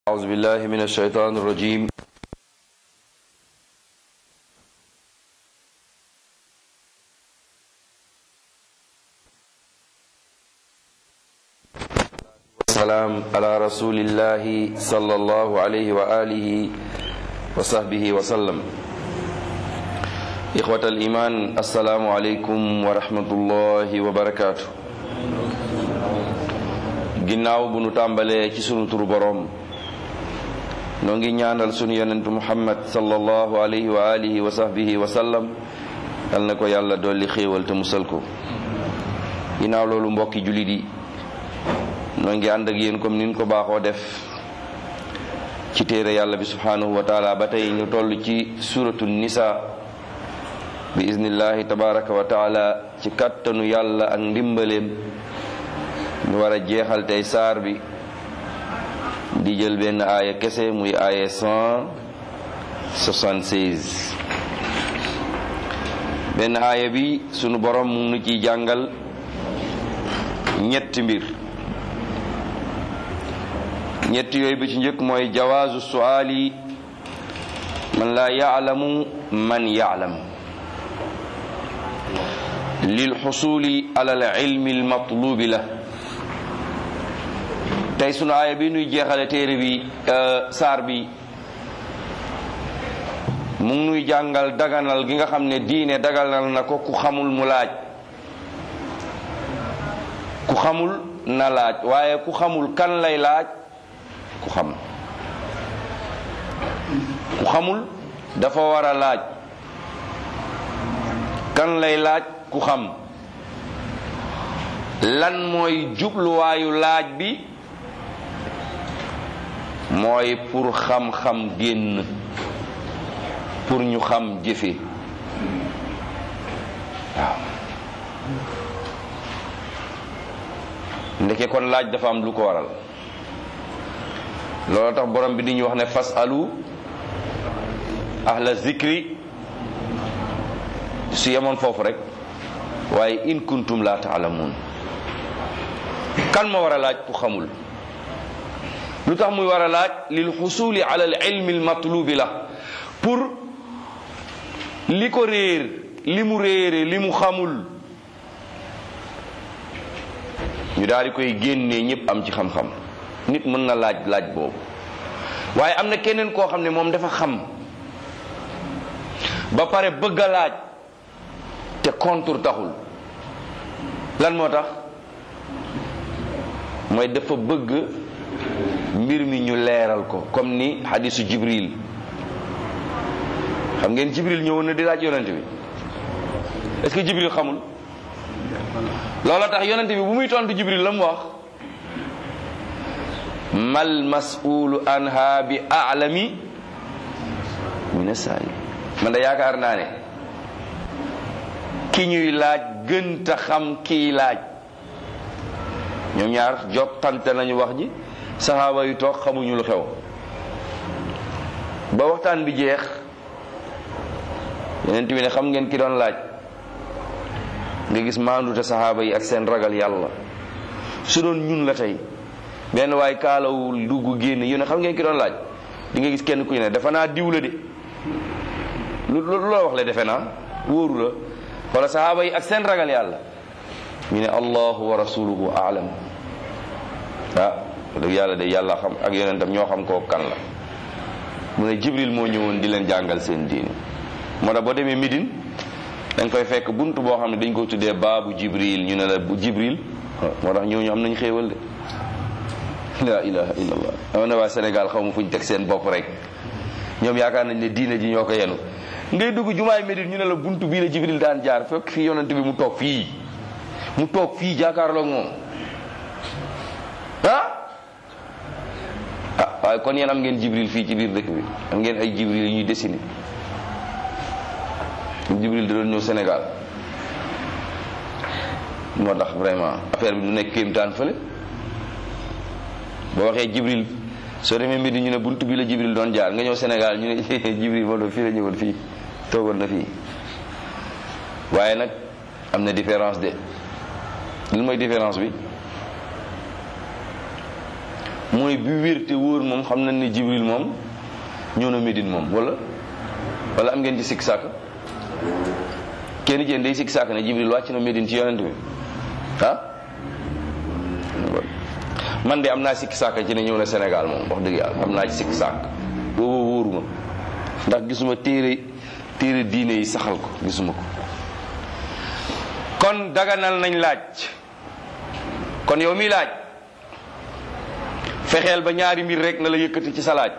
أعوذ بالله من الشيطان الرجيم والسلام على رسول الله صلى الله عليه وآله وصحبه وسلم إخوة الإيمان السلام عليكم ورحمة الله وبركاته ginnaaw bu nu tàmbalee ci sunu turu boroom noo ngi ñaanal sunu yonentu muhammad sallallahu alayhi wa alihi wa sahbihi wa sallam yal na ko yàlla dolli xéewal te musal ko ginnaaw loolu mbokki jullit yi noo ngi ànd ak yéen comme nin ko baaxoo def ci téere yàlla bi subhanahu wa taala ba tey ñu toll ci suratu nisa bi iznillahi tabaraka wa taala ci kàttanu yàlla ak ndimbaleem ñu war a jeexal tey saar bi di jël benn aaya kese muy aaya 176 benn aaya bi sunu borom mu nu ciy jàngal ñetti mbir ñetti yooyu bi ci njëkk mooy jawaazu suaali man laa yaalamu man yaalam lil xusuli ala al ilmi al matlubi la tey sunu aaya bi nuy jeexale téere bi saar bi mu ngi nuy jàngal daganal gi nga xam ne diine daganal na ko ku xamul mu laaj ku xamul na laaj waaye ku xamul kan lay laaj ku xam ku xamul dafa war a laaj kan lay laaj ku xam lan mooy jubluwaayu laaj bi mooy pour xam-xam génn pour ñu xam jëfe waaw ndeke kon laaj dafa am lu ko waral loolu tax borom bi di ñu wax ne fas alu ahla zikri su yemoon foofu rek waaye in kuntum la taalamuun kan ma war a laaj ku xamul lu tax muy war a laaj lil xusuli ala al ilmi al matlubi la pour li ko réer li mu réere li mu xamul ñu daal di koy génnee ñëpp am ci xam-xam nit mën na laaj laaj boobu waaye am na keneen koo xam ne moom dafa xam ba pare bëgg a laaj te contour taxul lan moo tax mooy dafa bëgg mbir mi ñu leeral ko comme ni hadisu jibril xam ngeen jibril ñëwoon na di laaj yonente bi est-ce que jibril xamul loola tax yonente bi bu muy tontu jibril la mu wax mal mas'ulu anha bi a'lami min as-sa'il man da yaakaar naa ne ki ñuy laaj gënta xam kiy laaj ñoom ñaar jottante nañu wax ji saxaaba yu toog xamuñu lu xew ba waxtaan bi jeex yeneen bi ne xam ngeen ki doon laaj nga gis maandute saxaaba yi ak seen ragal yàlla su doon ñun la tey benn waay kaalawul dugg génn yu ne xam ngeen ki doon laaj di nga gis kenn ku ne dafa naa diw la de lu lu la wax le defe naa wóoru la wala saxaaba yi ak seen ragal yàlla ñu ne allahu wa rasuluhu aalam ah dëgg yàlla de yàlla xam ak yonentam ñoo xam koo kan la mu ne jibril moo ñëwoon di leen jàngal seen diini moo tax boo demee Médine dañ koy fekk bunt boo xam ne dañ ko tuddee baabu jibril ñu ne la bu jibril moo tax ñooñu am nañ xéewal de la ilaha illallah dama ne waa Sénégal xaw ma fu ñu teg seen bopp rek ñoom yaakaar nañ ne diine ji ñoo ko yenu ngay dugg jumaay Médine ñu ne la bunt bii la jibril daan jaar fekk fii yonent bi mu toog fii mu toog fii jàkkaarloog moom ah ah waaye kon yéen am ngeen jibril fii ci biir dëkk bi am ngeen ay jibril yu ñuy dessiné jibril da doon ñëw Sénégal moo tax vraiment affaire bi du nekk kéemtaan fële boo waxee jibril soo demee mbir ñu ne buntu bi la jibril doon jaar nga ñëw Sénégal ñu ne jibril moo doon fii la ñëwoon fii toogoon na fii waaye nag am na différence de lu mooy différence bi mooy bi wér te wóor moom xam nañ ne jibril moom ñëw na Médine moom wala wala am ngeen ci sikk sàkk kenn ci yéen day sikk sàkk ne jibril wàcc na Médine ci yonent bi ah man de am naa sikk sàkk ci ne ñëw na Sénégal moom wax dëgg yàlla am naa ci sikk sàkk booba wóoruma ndax gisuma téere téere diine yi saxal ko gisuma ko kon daganal nañ laaj kon yow mi laaj fexeel ba ñaari mbir rek na la yëkkati ci sa laaj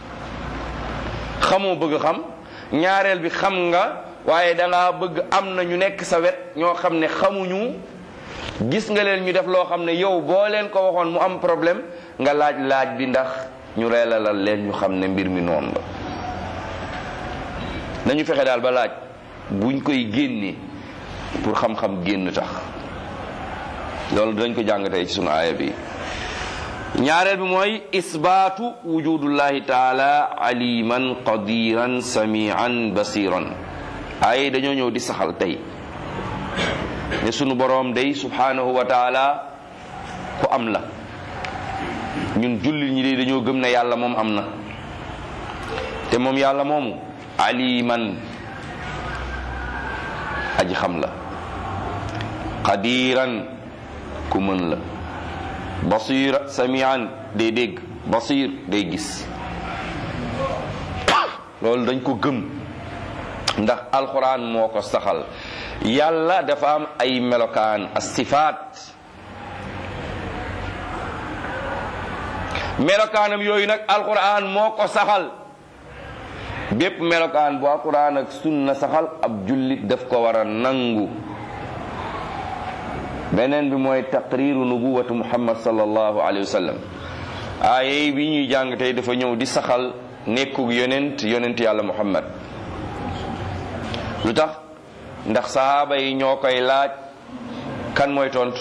xamoo bëgg xam ñaareel bi xam nga waaye dangaa bëgg am na ñu nekk sa wet ñoo xam ne xamuñu gis nga leen ñu def loo xam ne yow boo leen ko waxoon mu am problème nga laaj laaj bi ndax ñu reelalal leen ñu xam ne mbir mi noonu la nañu fexe daal ba laaj buñ koy génnee pour xam-xam génn tax loolu dañ ko jàng tey ci sunu aaya bi ñaareel bi mooy isbaatu wujudullahi taala aliman qadiran samian basiran aaya dañoo ñëw di saxal tey ne sunu boroom day subhanahu wa taala ku am la ñun jullit ñi day dañoo gëm ne yàlla moom am na te moom yàlla moomu aliman aji xam la qadiran ku mën la basira samian day dégg basir day gis loolu dañ ko gëm ndax alquran moo ko saxal yàlla dafa am ay melokaan as-sifaat melokaanam yooyu nag alquran moo ko saxal bépp melokaan bu alquran ak sunna saxal ab jullit daf ko war a nangu beneen bi mooy taqriru nubuwatu muhammad sallallahu alayhi wa sallam aaye bi ñuy jàng tey dafa ñëw di saxal nekkug yonent yonent yàlla muhammad lu tax ndax sahaaba yi ñoo koy laaj kan mooy tontu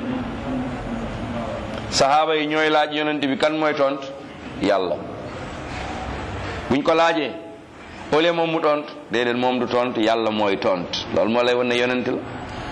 sahaaba yi ñooy laaj yonent bi kan mooy tontu yàlla buñ ko laajee au lieu moom mu tontu déedéet moom du tontu yàlla mooy tontu loolu moo lay wan ne yonent la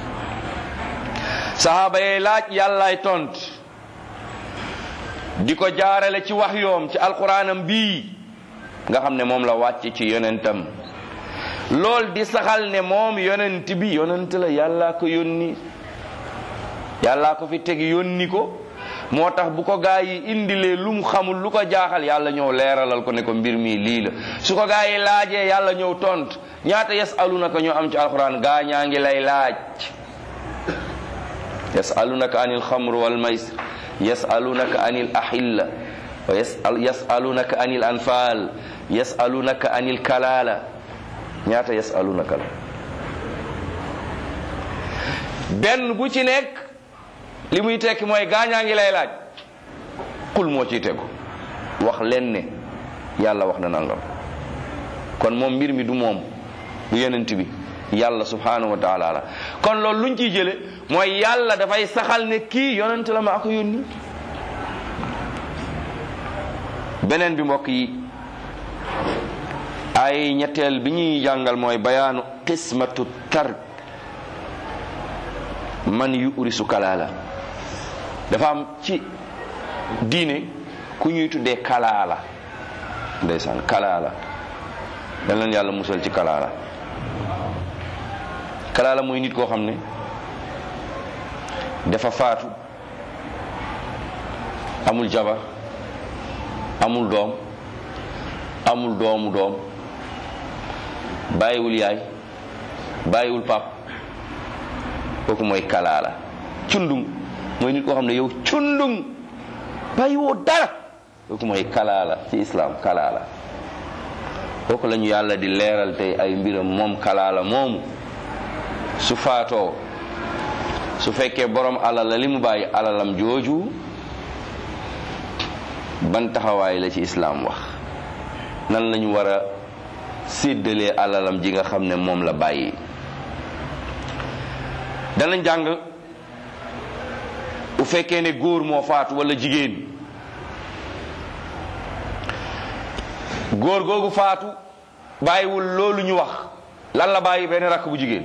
sahaaba yi laaj yàllaay tontu di ko jaarale ci wax yoom ci alquranam bii nga xam ne moom la wàcc ci yonentam lool di saxal ne moom yonent bi yonent la yàllaa ko yónni yàllaa ko fi teg yónni ko moo tax bu ko gaa yi indilee lu mu xamul lu ko jaaxal yàlla ñëw leeralal ko ne ko mbir mi lii la su ko gaa yi laajee yàlla ñëw tont ñaata yasalunaka ñoo am ci alquran gaa ñaa ngi lay laaj yasalunaka anil xamr wal maysir yasalunaka anil ahilla wa yasalunaka anil anfal yasalunaka anil kalala ñaata yasalunaka la benn bu ci nekk li muy tekki mooy gaañaa ngi lay laaj xul moo ciy tegu wax leen ne yàlla wax na nangam kon moom mbir mi du moom du yonent bi yàlla subhanahu wa taala la kon loolu luñ ciy jële mooy yàlla dafay saxal ne kii yonent la maa ko yónni beneen bi mbokk yi ay ñetteel bi ñuy jàngal mooy bayaanu qismatu tark man yu urisu kalaala dafa am ci diine ku ñuy tuddee kalaala ndeysaan kalaala yal leen yàlla musal ci kalaala kalaala mooy nit koo xam ne dafa faatu amul jabar amul doom amul doomu doom bàyyiwul yaay bàyyiwul pap kooku mooy kalaala cundung mooy nit koo xam ne yow cundung bàyyiwoo dara kooku mooy kalaala ci islam kalaala kooku la ñu yàlla di leeral tey ay mbiram moom kalaala moomu su faatoo su fekkee borom alal la li mu bàyyi alalam jooju ban taxawaay la ci islam wax nan lañu war a séddalee alalam ji nga xam ne moom la bàyyi danañ jàng bu fekkee ne góor moo faatu wala jigéen góor googu faatu bàyyiwul loolu ñu wax lan la bàyyi benn rakk bu jigéen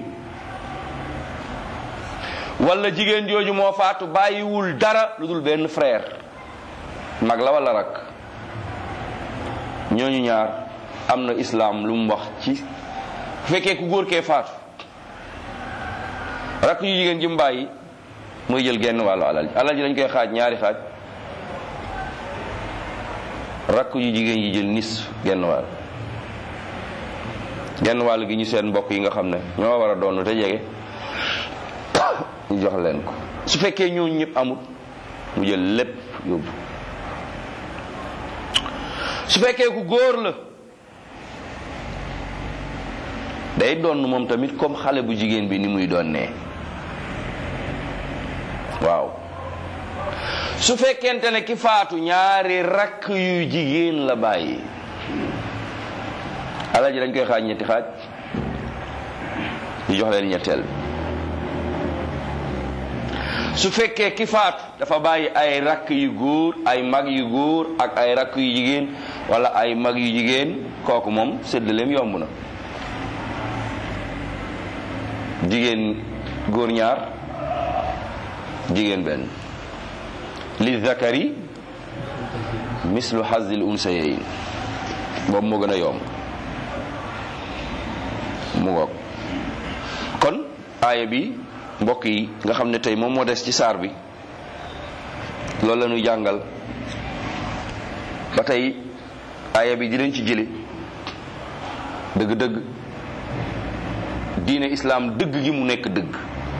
wala jigéen jooju moo faatu bàyyiwul dara lu dul benn frère mag la wala rakk ñooñu ñaar am na islaam lu mu wax ci bu fekkee ku góor kee faatu rakk yu jigéen ji mu bàyyi mooy jël genn wàllu alal ji alal ji dañ koy xaaj ñaari xaaj rakk yu jigéen yi jël nis genn wàll genn wàll gi ñu seen mbokk yi nga xam ne ñoo war a doon te jege ñu jox leen ko su fekkee ñooñu ñëpp amul mu jël lépp yóbbu su fekkee ku góor la day doon moom tamit comme xale bu jigéen bi ni muy doonee waaw su fekkente ne ki faatu ñaari rakk yu jigéen la bàyyi alal ji dañ koy xaaj ñetti xaaj ñu jox leen ñetteel bi su fekkee ki faatu dafa bàyyi ay rakk yu góor ay mag yu góor ak ay rakk yu jigéen wala ay mag yu jigéen kooku moom séddaleem yomb na jigéen góor ñaar jigéen benn li zakari mislu hazil unsayayn boobu moo gën a yomb mu ngoog kon aaya bi mbokk yi nga xam ne tey moom moo des ci saar bi loolu la ñuy jàngal ba tey aaya bi dinañ ci jële dëgg-dëgg diine islaam dëgg gi mu nekk dëgg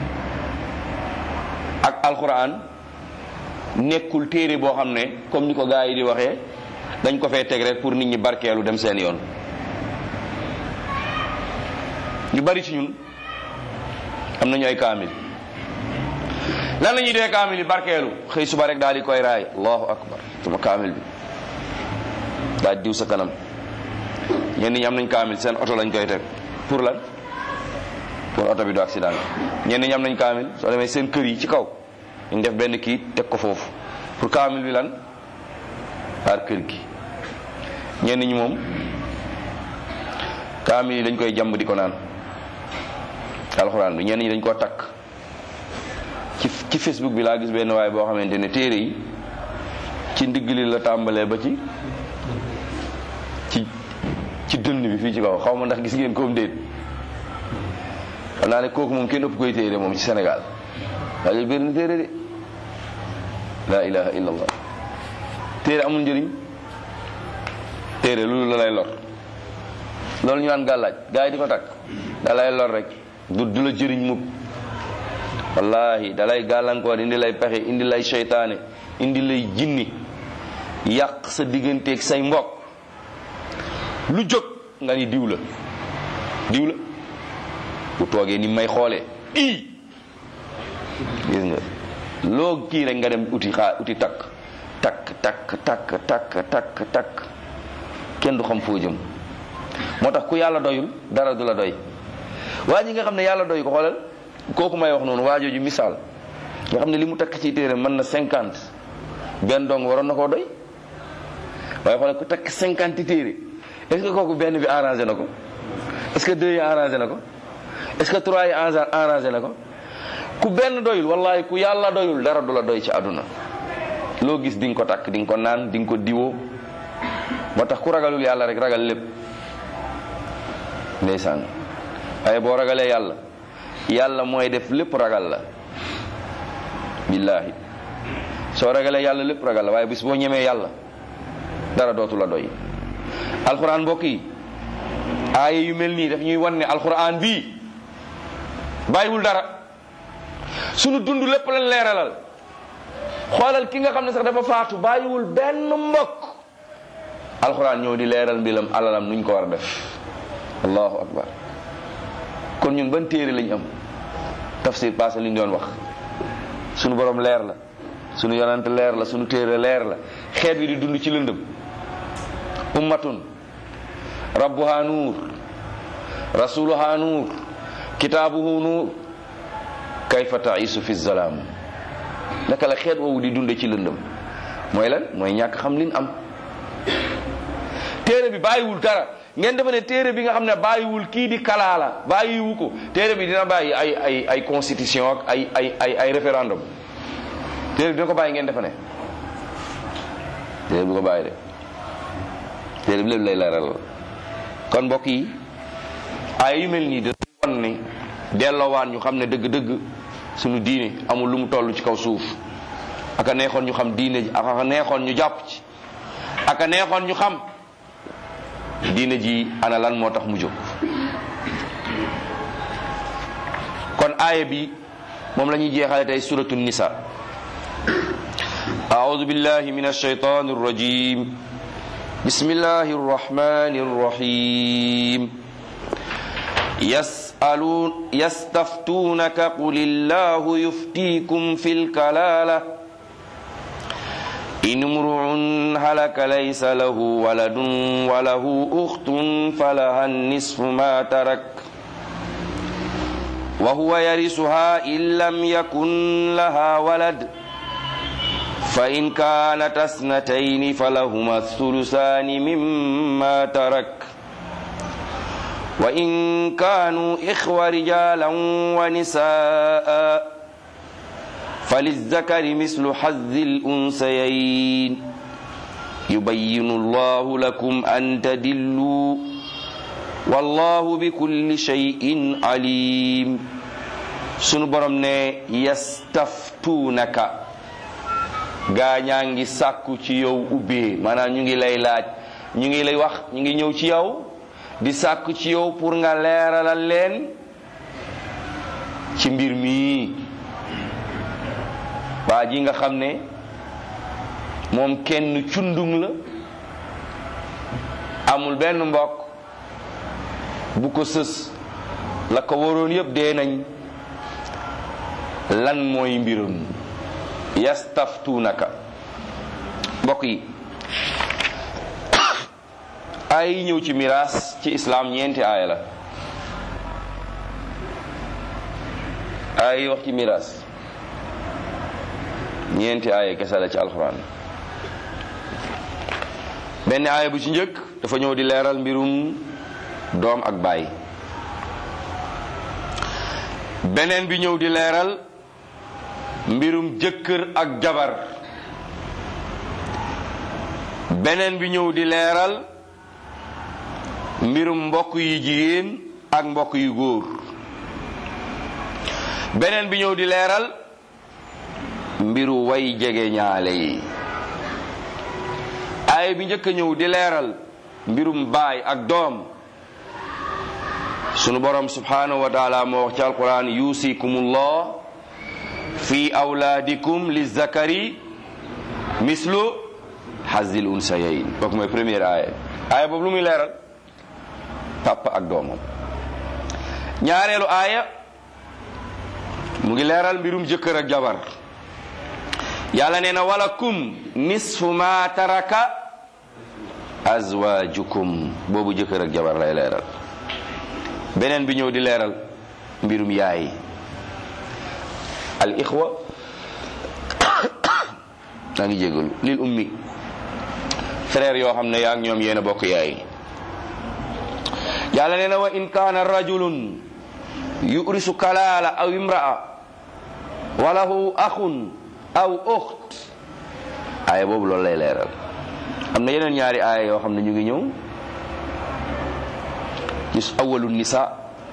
ak alxuraan nekkul téere boo xam ne comme ni ko gaa yi di waxee dañ ko fee teg rek pour nit ñi barkeelu dem seen yoon ñu bari ci ñun am nañu ay kaamil lan la ñuy dee kaamil yi barkeelu xëy suba rek daal di koy raay allahu akbar sama kaamil bi daal diw sa kanam ñenn ñi am nañ kaamil seen oto lañ koy teg pour lan pour oto bi du accident ñenn ñi am nañ kaamil soo demee seen kër yi ci kaw ñu def benn kii teg ko foofu pour kaamil bi lan par kër gi ñenn ñi moom kaamil yi dañ koy jàmb di ko naan alxuraan bi ñenn ñi dañ koo takk ci ci facebook bi laa gis benn waaye boo xamante ne téere yi ci ndigg li la tàmbalee ba ci ci ci dënn bi fii ci kaw xaw ma ndax gis ngeen koom déet xam naa ne kooku moom kenn ëpp koy téere moom ci Sénégal waaye bëri na téere de la ilaha illa allah téere amul njëriñ téere loolu la lay lor loolu ñu naan gàllaaj gars yi di ko takk da lay lor rek du du la jëriñ mukk wallahi da lay gàllankoor indi lay pexe indi lay seytaane indi lay jinni yàq sa digganteeg say mbokk lu jóg nga ni diw la diw la bu toogee ni may xoolee ii gis nga loo kii rek nga dem uti xaa uti takk takk takk takk takk takk takk kenn du xam foo jëm moo tax ku yàlla doyul dara du la doy waa ji nga xam ne yàlla doy ko xoolal kooku may wax noonu waajooju misaal nga xam ne li mu takk ci téere mën na cinquante benn dong waroon na koo doy waaye xoolal ku takk cinquante téere est-ce que kooku benn bi arrangé na ko est-ce que deux yi arrangé na ko est-ce que trois yi arrangé na ko ku benn doyul wallahi ku yàlla doyul dara du la doy ci àdduna loo gis di nga ko takk di nga ko naan di nga ko diwoo moo tax ku ragalul yàlla rek ragal lépp ndeysaan waaye boo ragalee yàlla yàlla mooy def lépp ragal la billaahi soo ragalee yàlla lépp ragal la waaye bis boo ñemee yàlla dara dootu la doy alxuraan mbokk yi aaya yu mel nii daf ñuy wan ne alxuraan bii bàyyiwul dara sunu dund lépp lañ leeralal xoolal ki nga xam ne sax dafa faatu bàyyiwul benn mbokk alxuraan ñëw di leeral mbilam alalam nuñ ko war a def allahu akbar kon ñun ban téere lañ am tafsir passé li ñu doon wax sunu borom leer la sunu yonante leer la sunu téere leer la xeet wi di dund ci lëndëm ummatun rabbuha nuur rasuluha nuur kitaabuhu nuur kayfa taisu fi zalaam naka la xeet woowu di dunde ci lëndëm mooy lan mooy ñàkk xam lin am téere bi bàyyiwul dara ngeen defe ne téere bi nga xam ne bàyyiwul kii di kalaala bàyyiwu ko téere bi dina bàyyi ay ay ay constitution ak ay ay ay ay référendum téere bi dina ko bàyyi ngeen defe ne téere bu ko bàyyi de téere bi lépp lay leeral kon mbokk yi ay yu mel nii da won ni delloowaan ñu xam ne dëgg-dëgg suñu diine amul lu mu toll ci kaw suuf aka neexoon ñu xam diine ji aka neexoon ñu jàpp ci aka neexoon ñu xam diine ji ana lan moo tax mu jóg kon aaya bi moom la ñuy jeexale tey suratu nisa أعوذ بالله من الشيطان الرجيم بسم الله الرحمن الرحيم يسألون يستفتونك قل الله يفتيكم في الكلالة إن امرؤ هلك ليس له ولد وله أخت فلها النصف ما ترك وهو يرثها إن لم يكن لها ولد فإن كانت اثنتين فلهما الثلثان مما ترك وإن كانوا إخوة رجالا ونساء فللذكر مثل حظ الأنثيين يبين الله لكم أن تدلوا والله بكل شيء عليم sunu borom ne yastaftuunaka gaa ñaa ngi sàkku ci yow ubbee maanaam ñu ngi lay laaj ñu ngi lay wax ñu ngi ñëw ci yow di sàkku ci yow pour nga leeralal leen ci mbir mii waa ji nga xam ne moom kenn cundung la amul benn mbokk bu ko sës la ko waroon yëpp dee nañ lan mooy mbirum yastaftuunaka mbokk yi aay yi ñëw ci miraas ci islaam ñeenti aaya la aaya yi wax ci miraas ñeenti aaya kese la ci alxuraan benn aaya bu ci njëkk dafa ñëw di leeral mbirum doom ak baay beneen bi ñëw di leeral mbirum jëkkër ak jabar beneen bi ñëw di leeral mbirum mbokk yu jigéen ak mbokk yu góor beneen bi ñëw di leeral mbiru way jege ñaale yi ay bi njëkk a ñëw di leeral mbirum baay ak doom sunu borom subhanahu wa taala moo wax ci alquran yusikumullah fi awlaadikum li zakari mislu hazil unsayayn kooku mooy première aaya aaya boobu lu muy leeral papa ak doomam ñaareelu aaya mu ngi leeral mbirum jëkkër ak jabar yàlla nee na walakum nisfu ma taraka azwajukum boobu jëkkër ak jabar lay leeral beneen bi ñëw di leeral mbirum yaay al ixwa daa ngi jégalu lil ummi frère yoo xam ne yaa ngi ñoom yéen a bokk yaay yàlla nee na wa in kaana rajulun yurisu kalaala aw imraa wa lahu axun aw uxt aaya boobu loolu lay leeral am na yeneen ñaari aaya yoo xam ne ñu ngi ñëw ci awalu nisa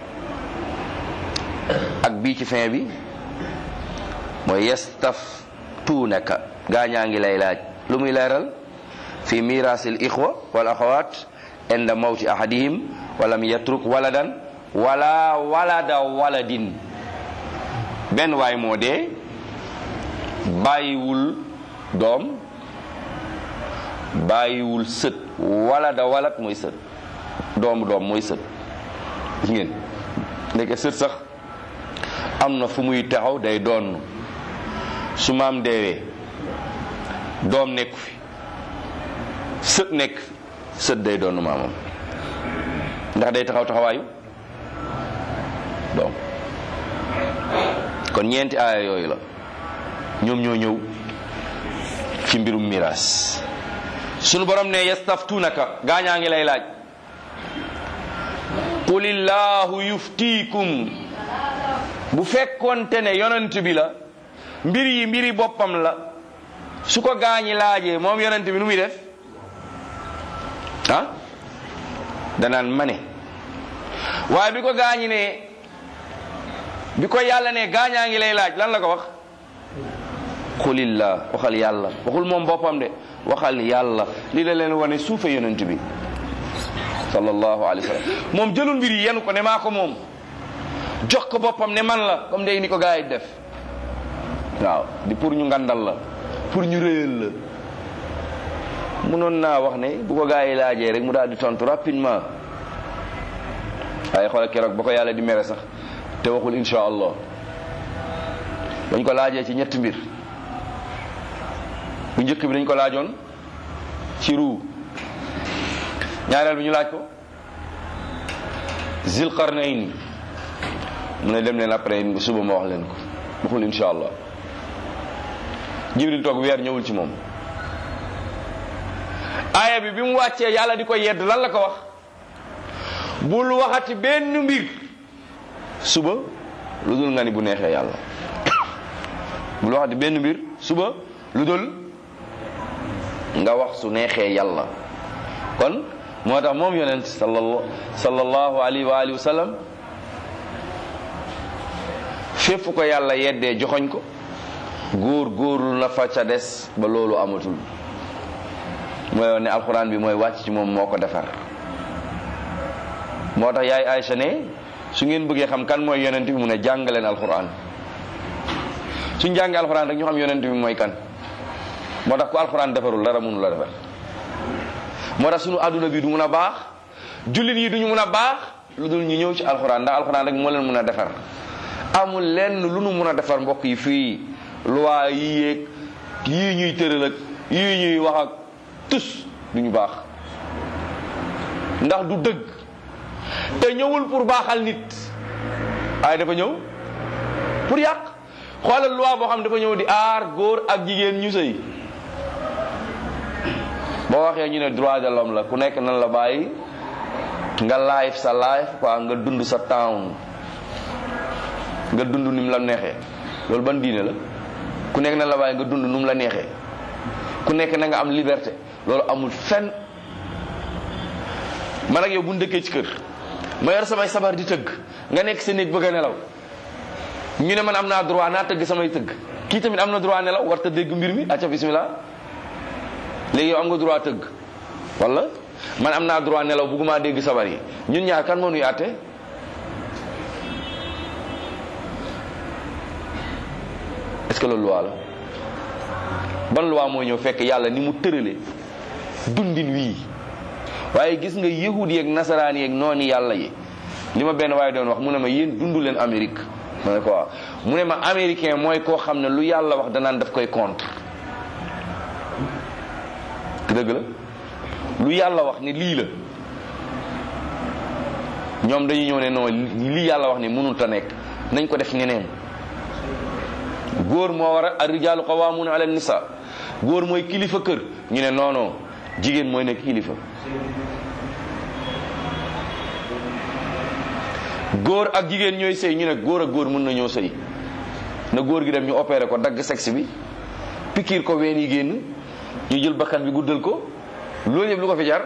ak bii ci fin bi mooy yastaftuunaka gaañaa ngi lay laaj lu muy leeral fi mirasil ixwa wal axawat inda mawti ahadihim walam yatruk waladan wala walada waladin benn waay moo dee bàyyiwul doom bàyyiwul sët walada walat mooy sët doomu doom mooy sët gis ngeen ndeke sët sax am na fu muy taxaw day doon su maam deewee doom nekku fi sët nekk sët day doon maamam ndax day taxaw taxawaayu doom kon ñeenti aaya yooyu la ñoom ñoo ñëw ci mbirum miraas sunu borom ne yastaftunaka gaañaa ngi lay laaj qulillahu yuftiikum bu fekkonte ne yonent bi la mbir yi mbiri boppam la su ko gaañi laajee moom yonent bi nu muy def ah danaan mane waaye bi ko gaañi ne bi ko yàlla ne gaañaa ngi lay laaj lan la ko wax xulillah waxal yàlla waxul moom boppam de waxal yàlla lii la leen wane suufe yonent bi sallallahu alayhi wa sallam moom jëlul mbir yi yenu ko ne maa ko moom jox ko boppam ne man la comme day ni ko gaa yi def waaw di pour ñu ngandal la pour ñu réyal la munoon naa wax ne bu ko gaa yi laajee rek mu daal di tontu rapidement waaye xoolal keroog ba ko yàlla di mere sax te waxul insha allah dañ ko laajee ci ñetti mbir bu njëkk bi dañ ko laajoon ci ruu ñaareel bi ñu laaj ko zilqarnayn mu ne dem leen après suba ma wax leen ko waxul insha allah jibril toog weer ñëwul ci moom aaya bi bi mu wàccee yàlla di ko yedd lan la ko wax bul waxati benn mbir suba lu dul nga ni bu neexee yàlla bul waxati benn mbir suba lu dul nga wax su neexee yàlla kon moo tax moom yonent sallallahu sallallahu alayhi wa alihi wa sallam fépp ko yàlla yeddee joxoñ ko góor góorlu na fa ca des ba loolu amatul mooy woon ne alxuraan bi mooy wàcc ci moom moo ko defar moo tax yaay Aysa ne su ngeen bëggee xam kan mooy yonent bi mu ne jàngaleen alxuraan suñ jàngee alxuraan rek ñu xam yonent bi mooy kan moo tax ku alxuraan defarul dara mënu la defar moo tax suñu àdduna bi du mun a baax jullit yi duñu mun a baax lu dul ñu ñëw ci alxuraan ndax alxuraan rek moo leen mun a defar amul lenn lu nu mun a defar mbokk yi fii loi yi yéeg yii ñuy tëral ak yii ñuy wax ak tus duñu baax ndax du dëgg te ñëwul pour baaxal nit waaye dafa ñëw pour yàq xoolal loi boo xam dafa ñëw di aar góor ak jigéen ñu sëy boo waxee ñu ne droit de l'homme la ku nekk nan la bàyyi nga life sa life quoi nga dund sa town nga dund ni mu la neexee loolu ban diine la ku nekk nan la bàyyi nga dund nu mu la neexee ku nekk na nga am liberté loolu amul fenn man ak yow bu ndëkkee ci kër ma yor samay sabar di tëgg nga nekk sa néeg bëgg a nelaw ñu ne man am naa droit naa tëgg samay tëgg kii tamit am na droit nelaw war ta dégg mbir mi acca bismillah léegi yow am nga droit tëgg wala man am naa droit nelaw bugguma dégg sabar yi ñun ñaar kan moo nuy àtte est-ce que loolu loi la ban loi moo ñëw fekk yàlla ni mu tërale dundin wii waaye gis nga yahud yeeg nasaraan yeeg noonu yàlla yi li ma benn waaye doon wax mu ne ma yéen dundu leen Amérique ma ne ko waaw mu ne ma américain mooy koo xam ne lu yàlla wax danaan daf koy contre dëgg la lu yàlla wax ne lii la ñoom dañu ñëw ne non lii yàlla wax ne mënul ta nekk nañ ko def ñeneen góor moo war a arrijaalu qawaamuuna ala nisa góor mooy kilifa kër ñu ne non non jigéen mooy nekk kilifa góor ak jigéen ñooy sëy ñu ne góor ak góor mën na ñoo sëy na góor gi dem ñu opéré ko dagg sexe bi pikiir ko ween yi génn ñu jël bakkan bi guddal ko loolu yëpp lu ko fi jar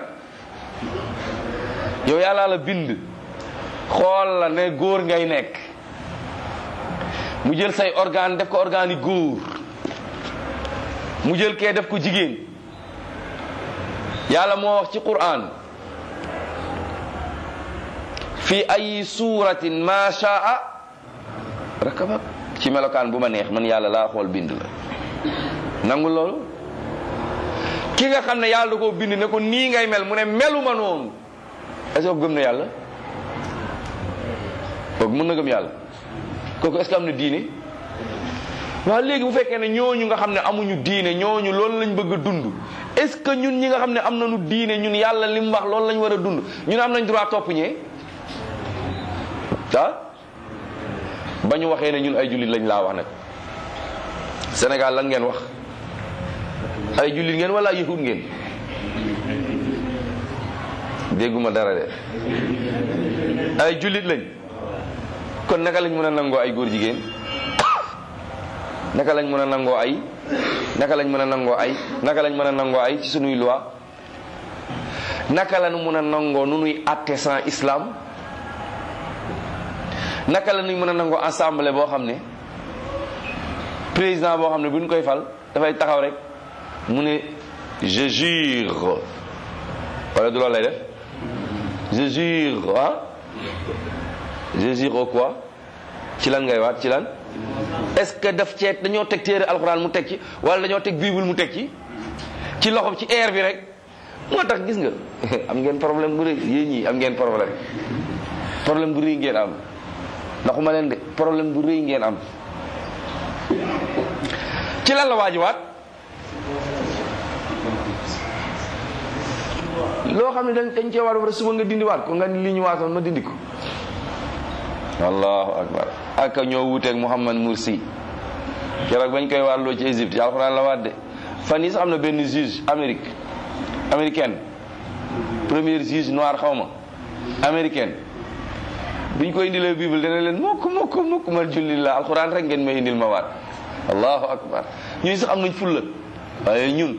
yow yàlla la bind xool la ne góor ngay nekk mu jël say organe def ko organe yi góor mu jël kee def ko jigéen yàlla moo wax ci Qur'an fi ay suuratin ma shaa rakabak ci melokaan bu ma neex man yàlla laa xool bind la nangul loolu ki nga xam ne yàlla da koo bind ne ko nii ngay mel mu ne meluma noonu est-ce que gëm na yàlla kooku mën na gëm yàlla kooku est-ce que am na diine waaw léegi bu fekkee ne ñooñu nga xam ne amuñu diine ñooñu loolu lañ bëgg a dund est-ce que ñun ñi nga xam ne am nañu diine ñun yàlla li mu wax loolu lañ war a dund ñun am nañ droit topp ñee ah ba ñu waxee ne ñun ay jullit lañ laa wax nag Sénégal lan ngeen wax ay jullit ngeen wala yahud ngeen dégguma dara de ay jullit lañ kon naka lañ mën a nangoo ay góor jigéen naka lañ mën a nangoo ay naka lañ mën a nangoo ay naka lañ mën a nangoo ay ci sunuy loi naka lañu mën a nangoo nu nuy àtte sans islam naka la ñuy mën a nangoo assemblée boo xam ne président boo xam ne bu ñu koy fal dafay taxaw rek mu ne je jure wala du loolu lay def je jure ah je jure au quoi ci lan ngay waat ci lan est-ce que daf cee dañoo teg téere alxuraan mu teg ci wala dañoo teg bible mu teg ci ci loxo ci air bi rek moo tax gis nga am ngeen problème bu rëy yéen ñii am ngeen problème problème bu rëy ngeen am ndaxuma leen de problème bu rëy ngeen am ci lan la waajiwaat loo xam ne dañ dañ cee war a suba nga dindi waat ko nga li ñu waatoon ma dindi ko allahu akbar ak ñoo wuteeg Muhammad Mursi keroog bañ koy waarloo ci Égypte ci alxuraan la waat de fan yi sax am na benn juge Amérique américaine premier juge noir xaw ma américaine biñ koy indilee bible dana leen mokk mokk mokk man julli la alxuraan rek ngeen may indil ma waat allahu akbar ñun sax am nañ fulla waaye ñun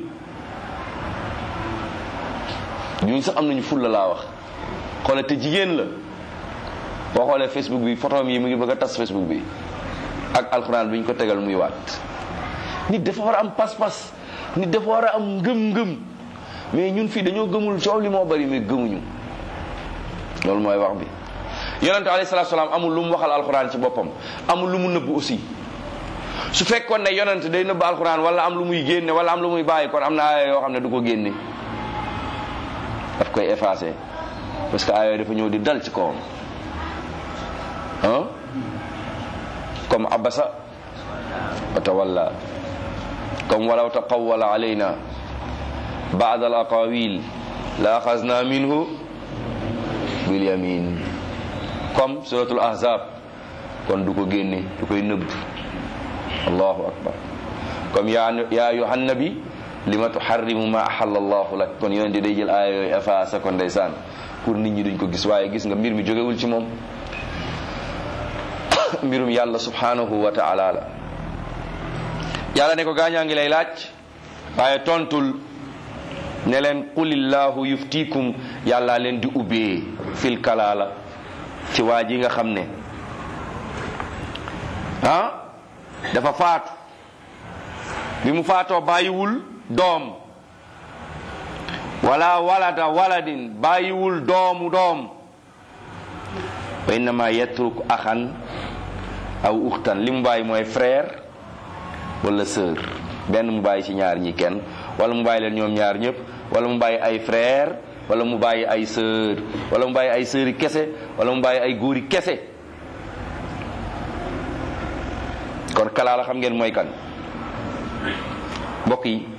ñun sax am nañu fulla laa wax xoole te jigéen la boo xoolee facebook bi photo yi mu ngi bëgg a tas facebook bi ak alxuraan bi ñu ko tegal muy waat nit dafa war a am pas-pas nit dafa war a am ngëm-ngëm mais ñun fii dañoo gëmul coow li moo bari mais gëmuñu loolu mooy wax bi yonente alayhi salaatu salaam amul lu mu waxal alxuraan ci boppam amul lu mu nëbb aussi su fekkoon ne yonente day nëbb alxuraan wala am lu muy génne wala am lu muy bàyyi kon am na aaya yoo xam ne du ko génne daf koy effacé parce que aaya dafa ñëw di dal ci kawam ah comme abasa wa tawalla comme walaw taqawwala alayna baad al aqawil la axasna minhu bil yamin comme suratul ahzab kon du ko génne du koy nëbb allahu akbar comme ya ya ayuhan nabi lima tuharrimu ma ahalla allahu lak kon yonente day jël aaya yooyu effacé ko ndeysaan pour nit ñi duñ ko gis waaye gis nga mbir mi jógewul ci moom mbirum yàlla subhanahu wa taala la yàlla ne ko gaañaa ngi lay laaj waaye tontul ne leen qulillahu yuftikum yàlla leen di ubbee fil kalaala ci waa ji nga xam ne ah dafa faatu bi mu faatoo bàyyiwul doom wala walada waladin bàyyiwul doomu doom wa innama yatruk axan aw uxtan li mu bàyyi mooy frère wala sœur benn mu bàyyi ci ñaar ñi kenn wala mu bàyyi leen ñoom ñaar ñëpp wala mu bàyyi ay frère wala mu bàyyi ay sœur wala mu bàyyi ay sœuri kese wala mu bàyyi ay góori kese kon kalaa la xam ngeen mooy kan mbokk yi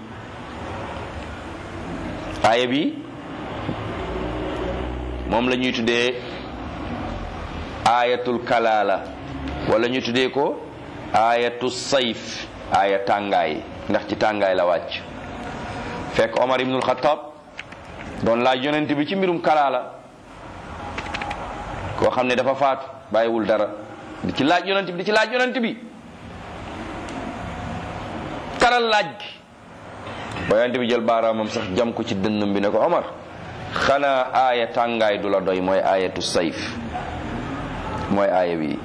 aaya bi moom la ñuy tuddee aayatul kalaala wala ñu tuddee ko aayatu sayf aaya tàngaay ndax ci tàngaay la wàcc fekk Omar ibnul Xattaab doon laaj yonent bi ci mbirum kalaala koo xam ne dafa faatu bàyyiwul dara di ci laaj yonent bi di ci laaj yonent bi taral laaj gi ba yonent bi jël baaraamam sax jam ko ci dënnam bi ne ko Omar xanaa aaya tàngaay du la doy mooy aayatu sayf mooy aaya bi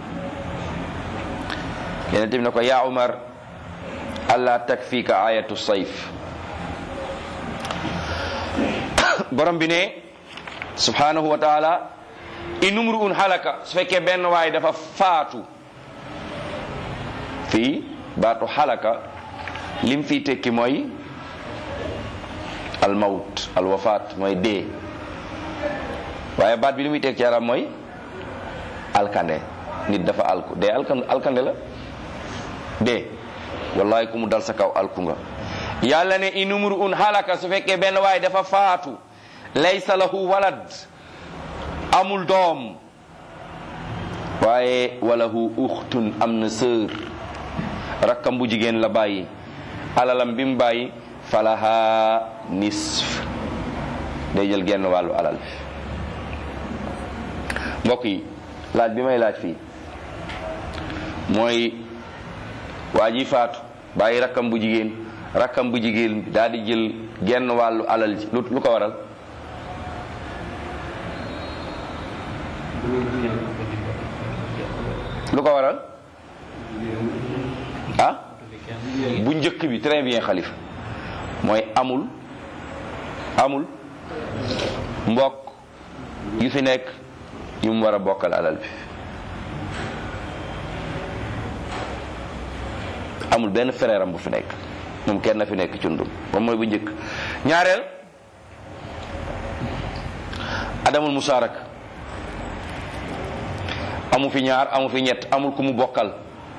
yonent bi ne ko yaa Omar allah takfika ayatu sayf borom bi ne subhanahu wa taala in umru'un halaka su fekkee benn waay dafa faatu fii baatu halaka lim fii tekki mooy almawt alwafaat mooy dee waaye baat bi li muy tekki ci arab mooy alkande nit dafa alku dee alkande la dee wallahi ku mu dal sa kaw alku nga yàlla ne in umru'un halaka su fekkee benn waay dafa faatu laysa lahu walad amul doom waaye walahu uxtun am na sœur rakkam bu jigéen la bàyyi alalam bi mu bàyyi falaha nisf day jël genn wàllu alal mbokk yi laaj bi may laaj fii mooy waa ji faatu bàyyi rakkam bu jigéen rakkam bu jigéen bi daal di jël genn wàllu alal ji lu lu ko waral lu ko waral ah bu njëkk bi très bien xalifa mooy amul amul mbokk yu fi nekk yu mu war a bokkal alal bi amul benn frère am bu fi nekk moom kenn na fi nekk cundum moom mooy bu njëkk ñaareel adamul musaarak amu fi ñaar amu fi ñett amul ku mu bokkal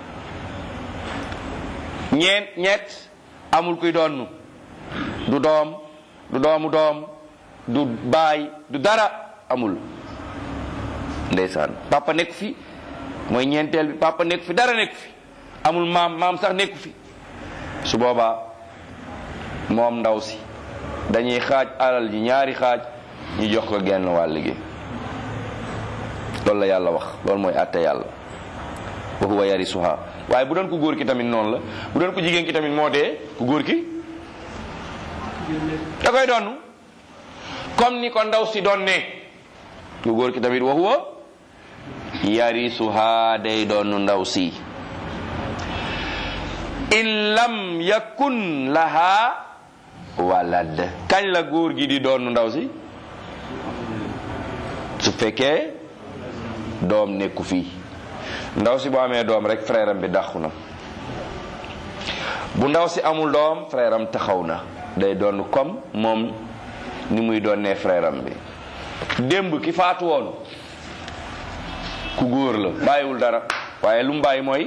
ñeent ñett amul kuy doon du doom du doomu doom du baay du dara amul ndeysaan papa nekk fi mooy ñeenteel bi papa nekk fi dara nekk fi amul maam maam sax nekku fi su boobaa moom ndaw si dañuy xaaj alal ji ñaari xaaj ñu jox ko genn wàll gi loolu la yàlla wax loolu mooy àtte yàlla wa huwa yarisuha waaye bu doon ku góor ki tamit noonu la bu doon ku jigéen ki tamit moo dee ku góor ki da koy donn comme ni ko ndaw si doon ne ku góor ki tamit wa huwa yarisuha day doon ndaw si in lam yakun laha walad kañ la góor gi di doon ndaw si su fekkee doom nekku fii ndaw si bu amee doom rek frère am bi dàqu na bu ndaw si amul doom frère am taxaw na day doon comme moom ni muy doonee frère am bi démb ki faatu woon ku góor la bàyyiwul dara waaye lu mu bàyyi mooy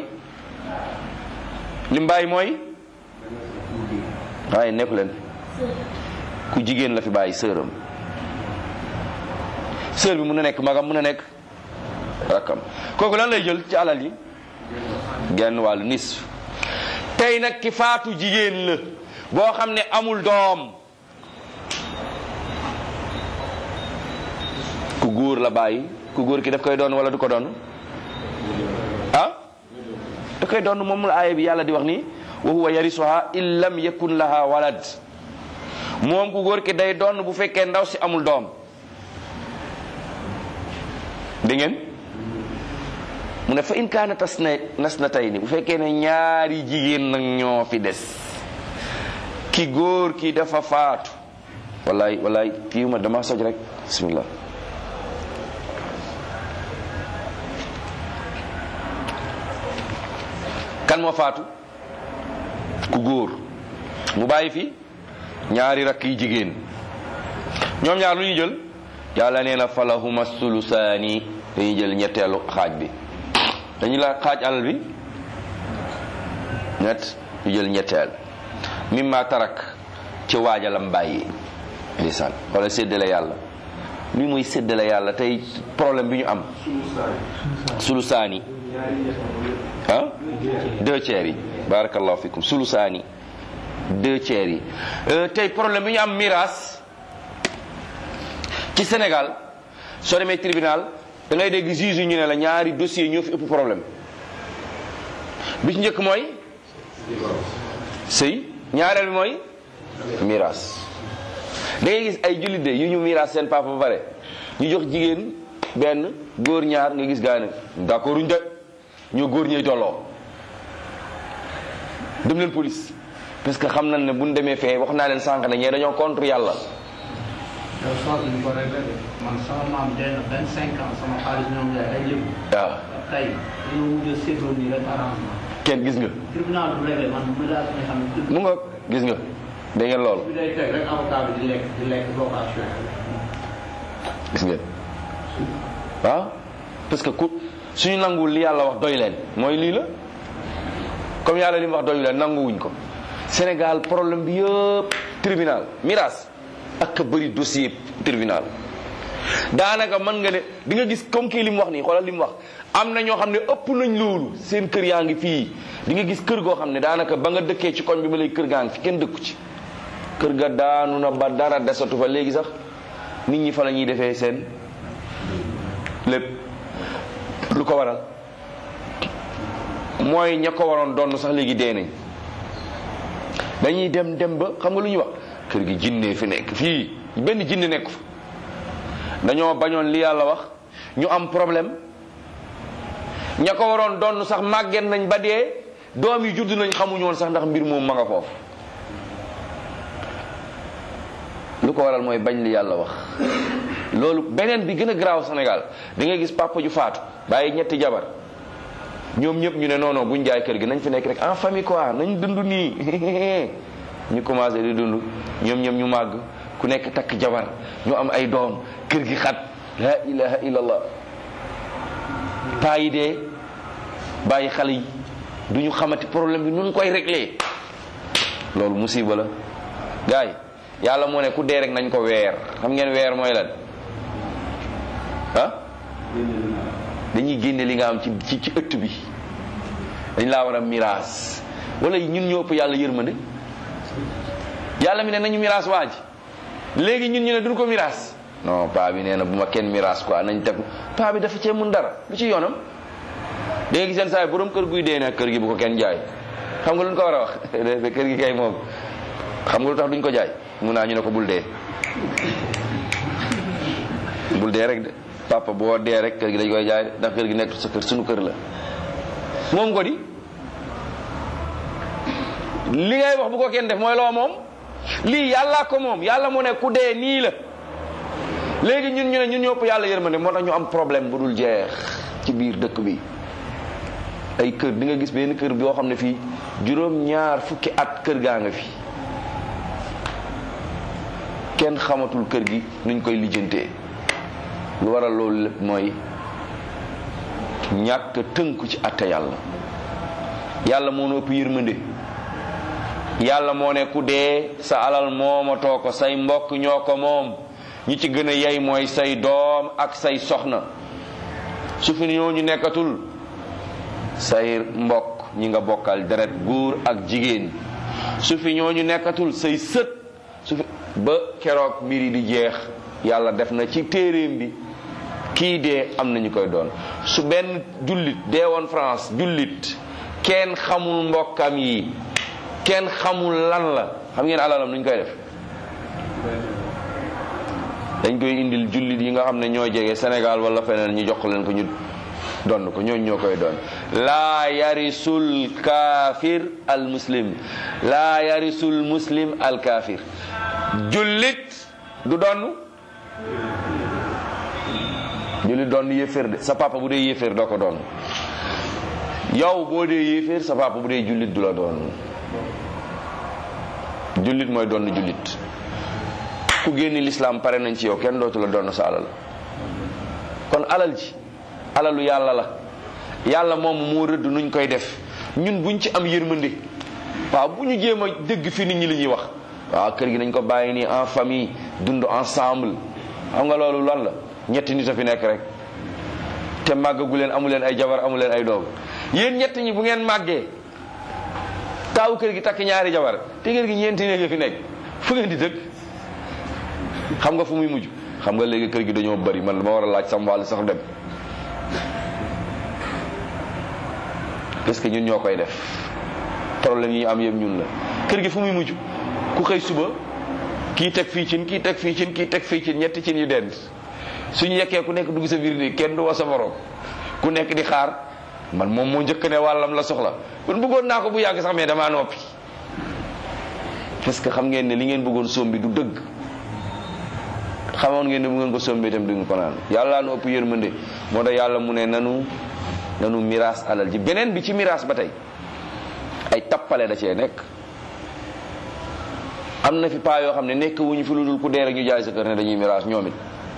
li mu bàyyi mooy waaye nekku leen ku jigéen la fi bàyyi sëram sër bi mun na nekk magam mun na nekk rakkam kooku lan lay jël ci alal yi genn wàllu nis tey nag ki faatu jigéen la boo xam ne amul doom ku góor la bàyyi ku góor ki daf koy doon wala du ko doon ah da koy doon moom la aaya bi yàlla di wax ni wa huwa yarisuha in lam yakun laha walad moom ku góor ki day doon bu fekkee ndaw si amul doom dégg ngeen mu ne fa in kaana tas na nas na tey ni bu fekkee ne ñaari jigéen nag ñoo fi des ki góor ki dafa faatu wallaay wallaay kii ma dama soj rek bismillah kan moo faatu ku góor mu bàyyi fi ñaari rakk yi jigéen ñoom ñaar lu ñu jël yàlla nee na falahuma sulusaani dañuy jël ñetteelu xaaj bi dañu la xaaj alal bi ñett ñu jël ñetteel mimma tarak ci waajalam bàyyi ndeysaan wala séddale yàlla li muy séddale yàlla tey problème bi ñu am sulusaani ah deux tiers yi barakallahu fikum sulusaani deux tiers yi tey problème bi ñu am miraas ci Sénégal soo demee tribunal da ngay dégg juge yi ñu ne la ñaari dossier ñoo fi ëpp problème bi ci njëkk mooy sëy ñaareel bi mooy miraas da ngay gis ay jullit de yu ñu miraas seen papa ba pare ñu jox jigéen benn góor ñaar nga gis gaa ne d'accord uñ de ñoo góor ñuy tolloo dem leen police parce que xam nañ ne buñ demee fee wax naa leen sànq ne ñee dañoo contre yàlla yow soos ñu ko réglé de man sama maam dee na vingt cinq ans sama xaalis ñoom yaay ay lébu waaw tey dañoo mujj a séddoo nii rek arrangement kenn gis nga tribunal du réglé man mu daal nga xam ne mu nga gis nga dégg ngeen loolu bi day teg rek avocat bi di lekk di lekk location gis ngeen waaw parce que ku suñu nanguwul li yàlla wax doy leen mooy lii la comme yàlla li mu wax doy leen nanguwuñ ko Sénégal problème bi yëpp tribunal miraas ak bëri dossier tribunal daanaka mën nga ne di nga gis comme kii li mu wax nii xoolal li mu wax am na ñoo xam ne ëpp nañ loolu seen kër yaa ngi fii di nga gis kër goo xam ne daanaka ba nga dëkkee ci koñ bi ba léegi kër gaa ngi fi kenn dëkku ci kër ga daanu na ba dara desatu fa léegi sax nit ñi fa la ñuy defee seen lépp lu ko waral mooy ña ko waroon doon sax léegi dee nañ dañuy dem dem ba xam nga lu ñuy wax kër gi jinne fi nekk fii benn jinne nekk fa dañoo bañoon li yàlla wax ñu am problème ña ko waroon doon sax màgget nañ ba dee doom yi judd nañ xamuñu woon sax ndax mbir moom ma nga foofu lu ko waral mooy bañ li yàlla wax loolu beneen bi gën a garaaw Sénégal da ngay gis papa ju faatu bàyyi ñetti jabar ñoom ñëpp ñu ne non non buñ jaay kër gi nañ fi nekk rek en famille quoi nañ dund nii ñu commencé di dund ñoom ñoom ñu màgg ku nekk takk jabar ñu am ay doom kër gi xat la ilaha illallah paa yi dee bàyyi xale yi du ñu xamati problème bi nun koy réglé loolu musiba la gars yi yàlla moo ne ku dee rek nañ ko weer xam ngeen weer mooy lan ah dañuy génne li nga am ci ci ci ëtt bi dañ laa war a miraas wala ñun ñoo ëpp yàlla yërmande yàlla mi ne nañu miraas waa ji léegi ñun ñu ne duñ ko miraas non paa bi nee na bu ma kenn miraas quoi nañ teg paa bi dafa cee mun dara lu ci yoonam da nga gis seen saa yi borom kër guy dee nag kër gi bu ko kenn jaay xam nga lu ñu ko war a wax kër gi kay moom xam nga lu tax duñ ko jaay mun naa ñu ne ko bul dee bul dee rek de papa boo dee rek kër gi dañ koy jaay ndax kër gi nekk sa kër suñu kër la moom ko di li ngay wax bu ko kenn def mooy loo moom lii yàllaa ko moom yàlla mu ne ku dee nii la léegi ñun ñu ne ñun ñëpp yàlla yërmande moo tax ñu am problème bu dul jeex ci biir dëkk bi ay kër di nga gis benn kër boo xam ne fii juróom ñaar fukki at kër gaa nga fi kenn xamatul kër gi nuñ koy lijjantee lu waral loolu lépp mooy ñàkk tënku ci atte yàlla yàlla moo nu ëpp yërmande yàlla moo ne ku dee sa alal moomatoo ko say mbokk ñoo ko moom ñi ci gën a yey mooy say doom ak say soxna su fi ñooñu nekkatul say mbokk ñi nga bokkal deret góor ak jigéen su fi ñooñu nekkatul say sët su fi ba keroog mbir yi di jeex yàlla def na ci téeréem bi kii dee am na ñu koy doon su benn jullit dee woon France jullit kenn xamul mbokkam yi kenn xamul lan la xam ngeen alalam nuñ koy def dañ koy indil jullit yi nga xam ne ñoo jege Sénégal wala feneen ñu jox leen ko ñu donn ko ñooñ ñoo koy doon laa yarisul kaafir al muslim laa yarisul muslim al kaafir jullit du donn jullit doon yéeféer de sa papa bu dee yéeféer doo ko doon yow boo dee yéeféer sa papa bu dee jullit du la doon jullit mooy doon jullit ku génni lislaam pare nañ ci yow kenn dootu la doon sa alal kon alal ji alalu yàlla la yàlla moom moo rëdd nuñ koy def ñun buñ ci am yërmande waaw bu ñu jéem a dégg fi nit ñi li ñuy wax waaw kër gi nañ ko bàyyi nii en famille dund ensemble xam nga loolu lan la ñetti nit a fi nekk rek te màggagu leen amu leen ay jabar amu leen ay doom yéen ñett ñi bu ngeen màggee taawu kër gi takk ñaari jabar te kër gi ñeenti néeg fi nekk fu ngeen di dëkk xam nga fu muy mujj xam nga léegi kër gi dañoo bari man ma war a laaj sam wàll sax dem parce que ñun ñoo koy def problème yi am yëpp ñun la kër gi fu muy mujj ku xëy suba kii teg fii cin kii teg fii cin kii teg fii cin ñetti cin yu dend suñu yekkee ku nekk dugg sa biir nii kenn du wa sa morom ku nekk di xaar man moom moo njëkk ne wàllam la soxla kon bëggoon naa ko bu yàgg sax mais damaa noppi parce que xam ngeen ne li ngeen bëggoon soom bi du dëgg xamoon ngeen ne bu ngeen ko sombee itam du ngeen ko naan yàlla nu ëpp yërmande moo tax yàlla mu ne nanu nanu miraas alal ji beneen bi ci miraas ba tey ay tappale da cee nekk am na fi paa yoo xam ne nekk wuñu fi lu dul ku dee rek ñu jaay sa kër ne dañuy miraas ñoom it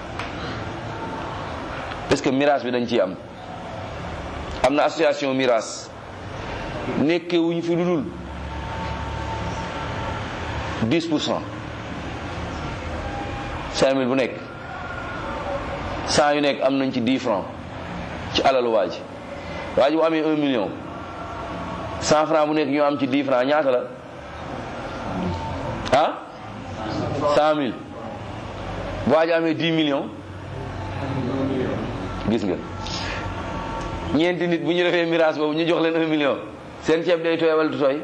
parce que miraas bi dañ ciy am am na association miraas nekkee wuñu fi lu dul 10 pour cent 5000 bu nekk 100 yu nekk am nañ ci 10 francs ci alalu waa ji waa ji bu amee 1 million 100 francs bu nekk ñu am ci 10 francs ñaata la ah 100000 bu waa ji amee 10 millions gis nga ñeenti nit bu ñu defee miraas boobu ñu jox leen un million seen ceeb day tooy wala du tooy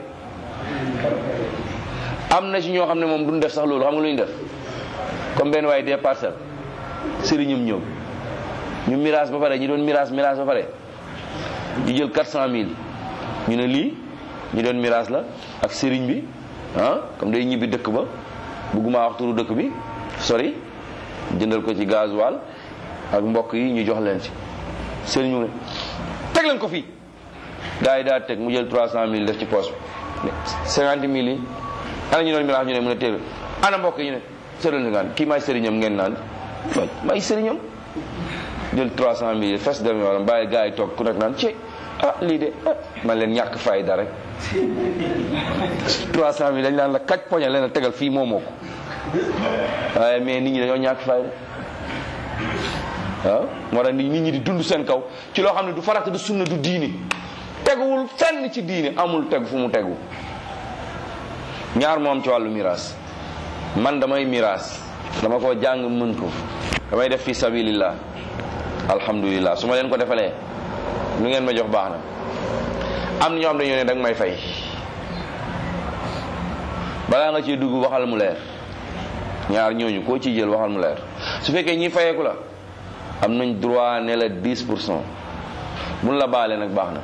am na ci ñoo xam ne moom duñ def sax loolu xam nga lu ñu def comme benn waaye des parcelles sëriñam ñëw ñu miraas ba pare ñu doon miraas miraas ba pare ñu jël quatre cent mille ñu ne lii ñu doon miraas la ak sëriñ bi ah comme day ñibbi dëkk ba bëgguma wax turu dëkk bi sori jëndal ko ci gasoil ak mbokk yi ñu jox leen ci sëriñ mu ne teg leen ko fii gars yi daal teg mu jël trois cent mille def ci poche bi cinquante mille yi ana ñu doon miraas ñu ne mu ne téere ana mbokk yi ñu ne sëriñ ngaan kii maay sëriñam ngeen naan maay sëriñam jël trois cent mille fes dem wala bàyyi gars yi toog ku nekk naan ci ah lii de ah man leen ñàkk fayda rek trois cent mille dañ naan la kaj poñe leen a tegal fii moo moo ko waaye mais nit ñi dañoo ñàkk fayda waaw moo tax nit ñi di dund seen kaw ci loo xam ne du farata du sunna du diini teguwul fenn ci diini amul tegu fu mu tegu ñaar moom ci wàllu miraas man damay miraas dama ko jàng mën ko damay def fi sabilillah alhamdulillah su ma leen ko defalee lu ngeen ma jox baax na am na ñoo xam dañoo ne danga may fay balaa nga ciy dugg waxal mu leer ñaar ñooñu koo ciy jël waxal mu leer su fekkee ñi fayeeku la am nañ droit ne la 10 pour cent mun la baale nag baax na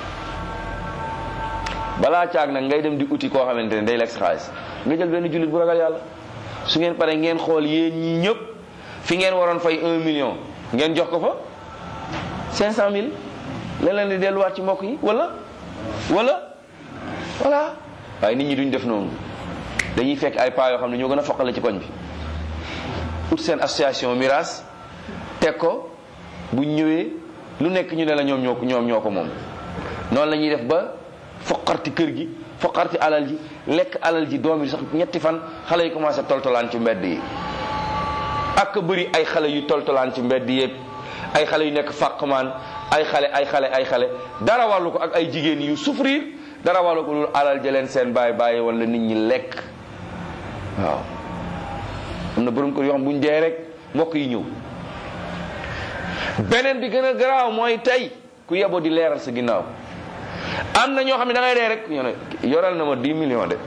balaa caag nag ngay dem di uti koo xamante ne day lekk xaalis nga jël benn jullit bu ragal yàlla su ngeen pare ngeen xool yéen ñi ñëpp fi ngeen waroon fay 1 million ngeen jox ko fa 500000 leen leen di delluwaat ci mbokk yi wala wala voilà waaye nit ñi duñ def noonu dañuy fekk ay paa yoo xam ne ñoo gën a foqale ci koñ bi ut seen association miraas teg ko bu ñëwee lu nekk ñu ne la ñoom ñoo ko ñoom ñoo ko moom noonu la ñuy def ba foqarti kër gi foqarti alal ji lekk alal ji doom yi sax ñetti fan xale yi commencé toltolaan ci mbedd yi ak bëri ay xale yu toltolaan ci mbedd yi ay xale yu nekk fàqmaan ay xale ay xale ay xale dara wàllu ko ak ay jigéen yu souffrir dara wàllu ko lu alal jëleen seen bàyyi bàyyi wala nit ñi lekk waaw am na borom kër yoo xam bu ñu dee rek mbokk yi ñëw beneen bi gën a garaaw mooy tey ku yeboo di leeral sa ginnaaw am na ñoo xam ne da ngay dee rek ñu ne yoral na ma 10 millions de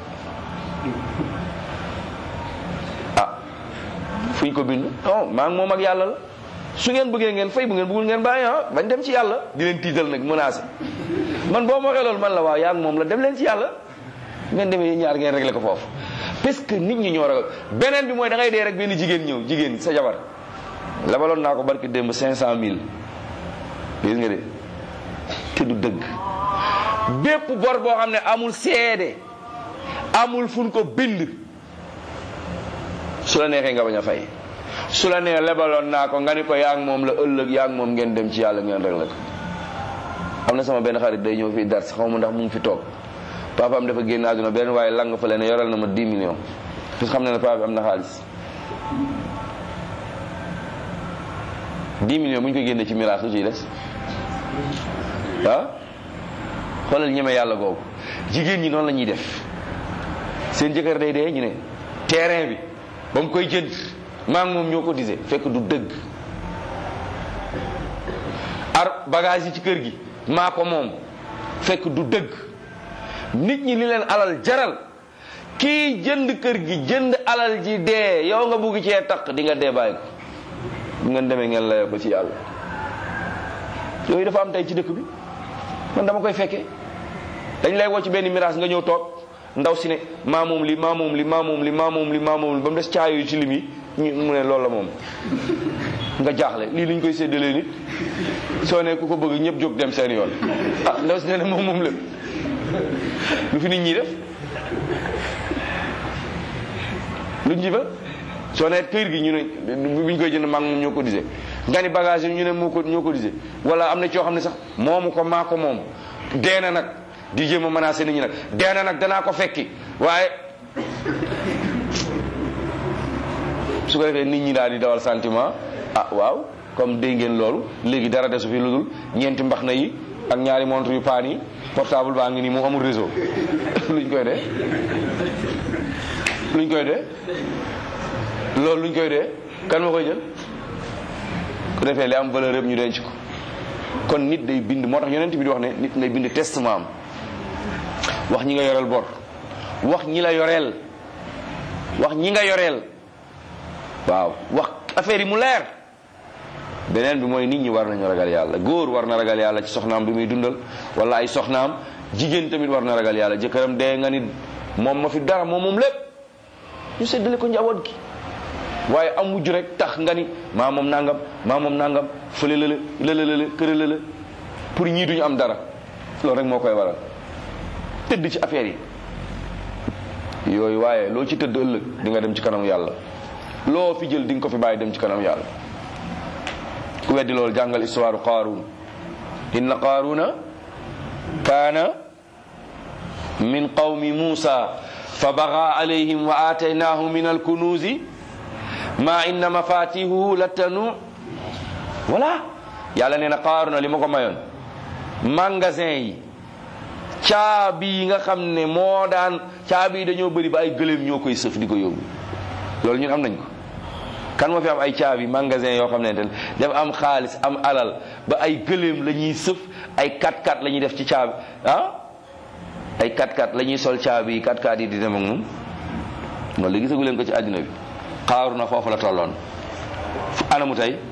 ah fuñ ko bind non maa ngi moom ak yàlla la su ngeen bëggee ngeen fay bu ngeen bëggul ngeen bàyyi ah bañ dem ci yàlla di leen tiital nag menacé man boo ma waxee loolu man la waaw yaa ngi moom la dem leen ci yàlla ngeen demee yéen ñaar ngeen réglé ko foofu parce que nit ñi ñoo ragal beneen bi mooy da ngay dee rek benn jigéen ñëw jigéen sa jabar labaloon naa ko barki démb 500000 gis nga de te du dëgg bépp bor boo xam ne amul seede amul fun ko bind su la neexee nga bañ a fay su la nee lebaloon naa ko nga ni ko yaa ngi moom la ëllëg yaa ngi moom ngeen dem ci yàlla ngeen réglé ko am na sama benn xarit day ñëw fii dars xaw ma ndax mu ngi fi toog papaam dafa génn àdduna benn waaye lang fa leen yoral na ma 10 millions parce que xam ne ne papa bi am na xaalis 10 millions bu ñu ko génnee ci miraas lu ciy des ah xoolal ñeme yàlla googu jigéen ñi noonu la ñuy def seen jëkkër day dee ñu ne terrain bi ba mu koy jënd maa ngi moom ñoo ko disee fekk du dëgg ar bagage yi ci kër gi maa ko moom fekk du dëgg nit ñi li leen alal jaral kii jënd kër gi jënd alal ji dee yow nga bugg cee taq di nga dee bàyyi ko bu ngeen demee ngeen layoo ko ci yàlla yooyu dafa am tey ci dëkk bi man dama koy fekkee dañ lay woo ci benn miraas nga ñëw toog ndaw si ne maa moom li maa moom li maa moom li maa moom li maa moom li ba mu des caayo yu ci lim yi ñu mu ne loolu la moom nga jaaxle lii luñ koy séddalee nit soo ne ku ko bëgg ñëpp jóg dem seen yoon ah ndaw si ne ne moom moom lépp lu fi nit ñi def luñ ji fa soo ne kër gi ñu ne buñ koy jënd maa moom ñoo ko disee nga ni bagage yi ñu ne moo ko ñoo ko disee wala am na ci yoo xam ne sax moomu ko maa ko moom dee na nag di jéem a menacé nit ñi nag dee na nag danaa ko fekki waaye su ko defee nit ñi daal di dawal sentiment ah waaw comme dégg ngeen loolu léegi dara desu fi lu dul ñeenti mbax na yi ak ñaari montre yu paan yi portable baa ngi nii moom amul réseau luñ koy dee luñ koy dee loolu luñ koy dee kan moo koy jël ku defee li am valeur yëpp ñu denc ko kon nit day bind moo tax yonent bi di wax ne nit ngay bind testament am wax ñi nga yoreel bor wax ñi la yoreel wax ñi nga yoreel waaw wax affaire yi mu leer beneen bi mooy nit ñi war nañu ragal yàlla góor war na ragal yàlla ci soxnaam bi muy dundal wala ay soxnaam jigéen tamit war na ragal yàlla jëkkëram dee nga ni moom ma fi dara moom moom lépp ñu séddale ko njaboot gi waaye am mujj rek tax nga ni maa moom nangam maa moom nangam fële lële lële lële këre lële pour ñii duñu am dara loolu rek moo koy waral tëdd ci affaire yi yooyu waaye loo ci tëdd ëllëg di nga dem ci kanam yàlla loo fi jël di nga ko fi bàyyi dem ci kanam yàlla ku weddi loolu jàngal histoire qaaruun inna qaaruuna kaana min qawmi muusa fa baga alayhim wa aataynaahu min alkunuuzi ma inna mafatihuhu latanu voilà yàlla nee na qaaruuna li ma ko mayoon magasin yi caabi yi nga xam ne moo daan caabi yi dañoo bëri ba ay gëléem ñoo koy sëf di ko yóbbu loolu ñun am nañ ko kan moo fi am ay caabi magasin yoo xam ne dafa am xaalis am alal ba ay gëléem la ñuy sëf ay 4x4 la ñuy def ci caabi ah ay 4x4 la ñuy sol caabi yi 4x4 yi di dem ak moom loolu la gisagu leen ko ci àddina bi xaaru na foofu la tolloon ana mu tey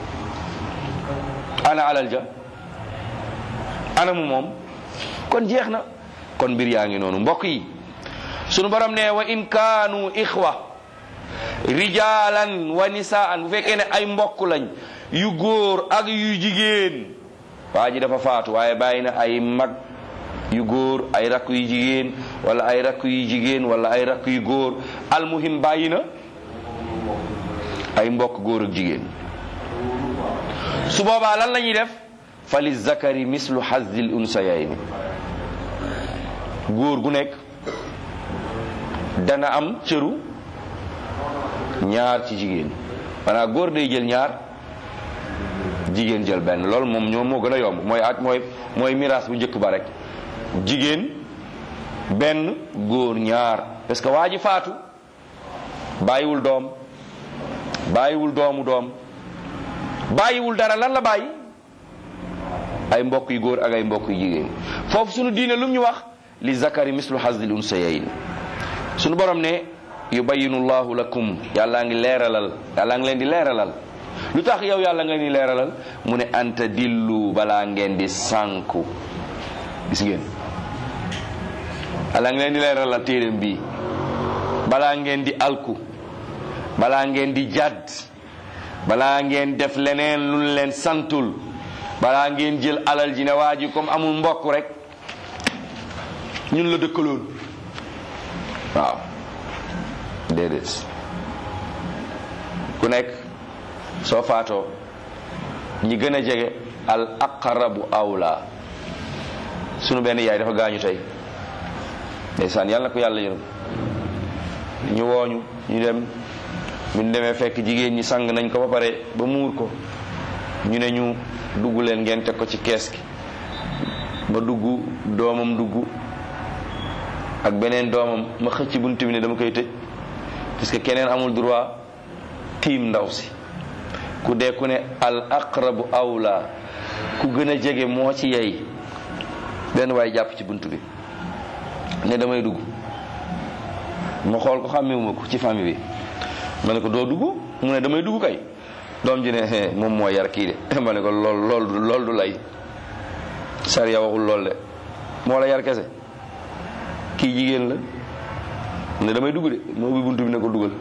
ana alal ja ana mu moom kon jeex na kon mbir yaa ngi noonu mbokk yi sunu borom ne wa in kaanu ixwa rijalan wa nisaan bu fekkee ne ay mbokk lañ yu góor ak yu jigéen waa ji dafa faatu waaye bàyyi na ay mag yu góor ay rakk yu jigéen wala ay rakk yu jigéen wala ay rakk yu góor almuhim bàyyi na ay mbokk góor ak jigéen su boobaa lan la ñuy def fa li zakari mislu hazzil unsayayni góor gu nekk dana am cëru ñaar ci jigéen maanaam góor day jël ñaar jigéen jël benn loolu moom ñoom moo gën a yomb mooy at mooy mooy miraas bu njëkk ba rek jigéen benn góor ñaar parce que waa ji faatu bàyyiwul doom bàyyiwul doomu doom bàyyiwul dara lan la bàyyi ay mbokk yu góor ak ay mbokk yu jigéen foofu sunu diine lu ñu wax li zakari mislu hazil unsayayn sunu borom ne yubayinu llahu lakum yàllaa ngi leeralal yàllaa ngi leen di leeralal lu tax yow yàlla nga ni leeralal mu ne anta dillu balaa ngeen di sànku gis ngeen yàllaa ngi leen di leeralal téeréem bii balaa ngeen di alku balaa ngeen di jàdd balaa ngeen def leneen lu leen santul balaa ngeen jël alal ji ne waa ji comme amul mbokk rek ñun la dëkkaloon waaw déedéet ku nekk soo faatoo ñi gën a jege al aqrabu awla sunu benn yaay dafa gaañu tey ndeysaan yàlla na ko yàlla yërëm ñu wooñu ñu dem ñu demee fekk jigéen ñi sang nañ ko ba pare ba muur ko ñu ne ñu dugg leen ngeen teg ko ci kees gi ma dugg doomam dugg ak beneen doomam ma xëcc bunt bi ne dama koy tëj parce que keneen amul droit tiim ndaw si ku dee ku ne al aqrabu awla ku gën a jege moo ci yey benn waay jàpp ci bunt bi ne damay dugg ma xool ko xàmmewuma ko ci famille bi ma ne ko doo dugg mu ne damay dugg kay doom ji ne moom moo yar kii de ma ne ko lool lool lool du lay sariya waxul lool de moo la yar kese kii jigéen la ne damay dugg de moo ubbi buntu bi ne ko dugal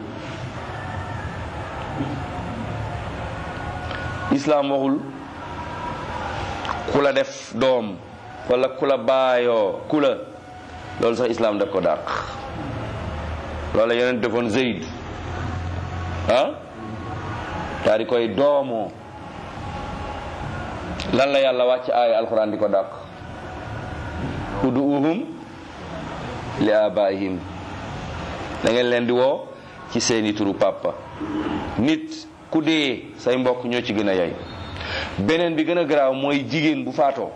islaam waxul ku la def doom wala ku la baayoo ku la loolu sax islaam daf ko dàq loolu la yeneen defoon Zeyd ah daa di koy doomoo lan la yàlla wàcc aaya alxuraan di ko dàq uduuhum li abaihim da ngeen leen di woo ci seeni turu papa nit ku dee say mbokk ñoo ci gën a yay beneen bi gën a garaaw mooy jigéen bu faatoo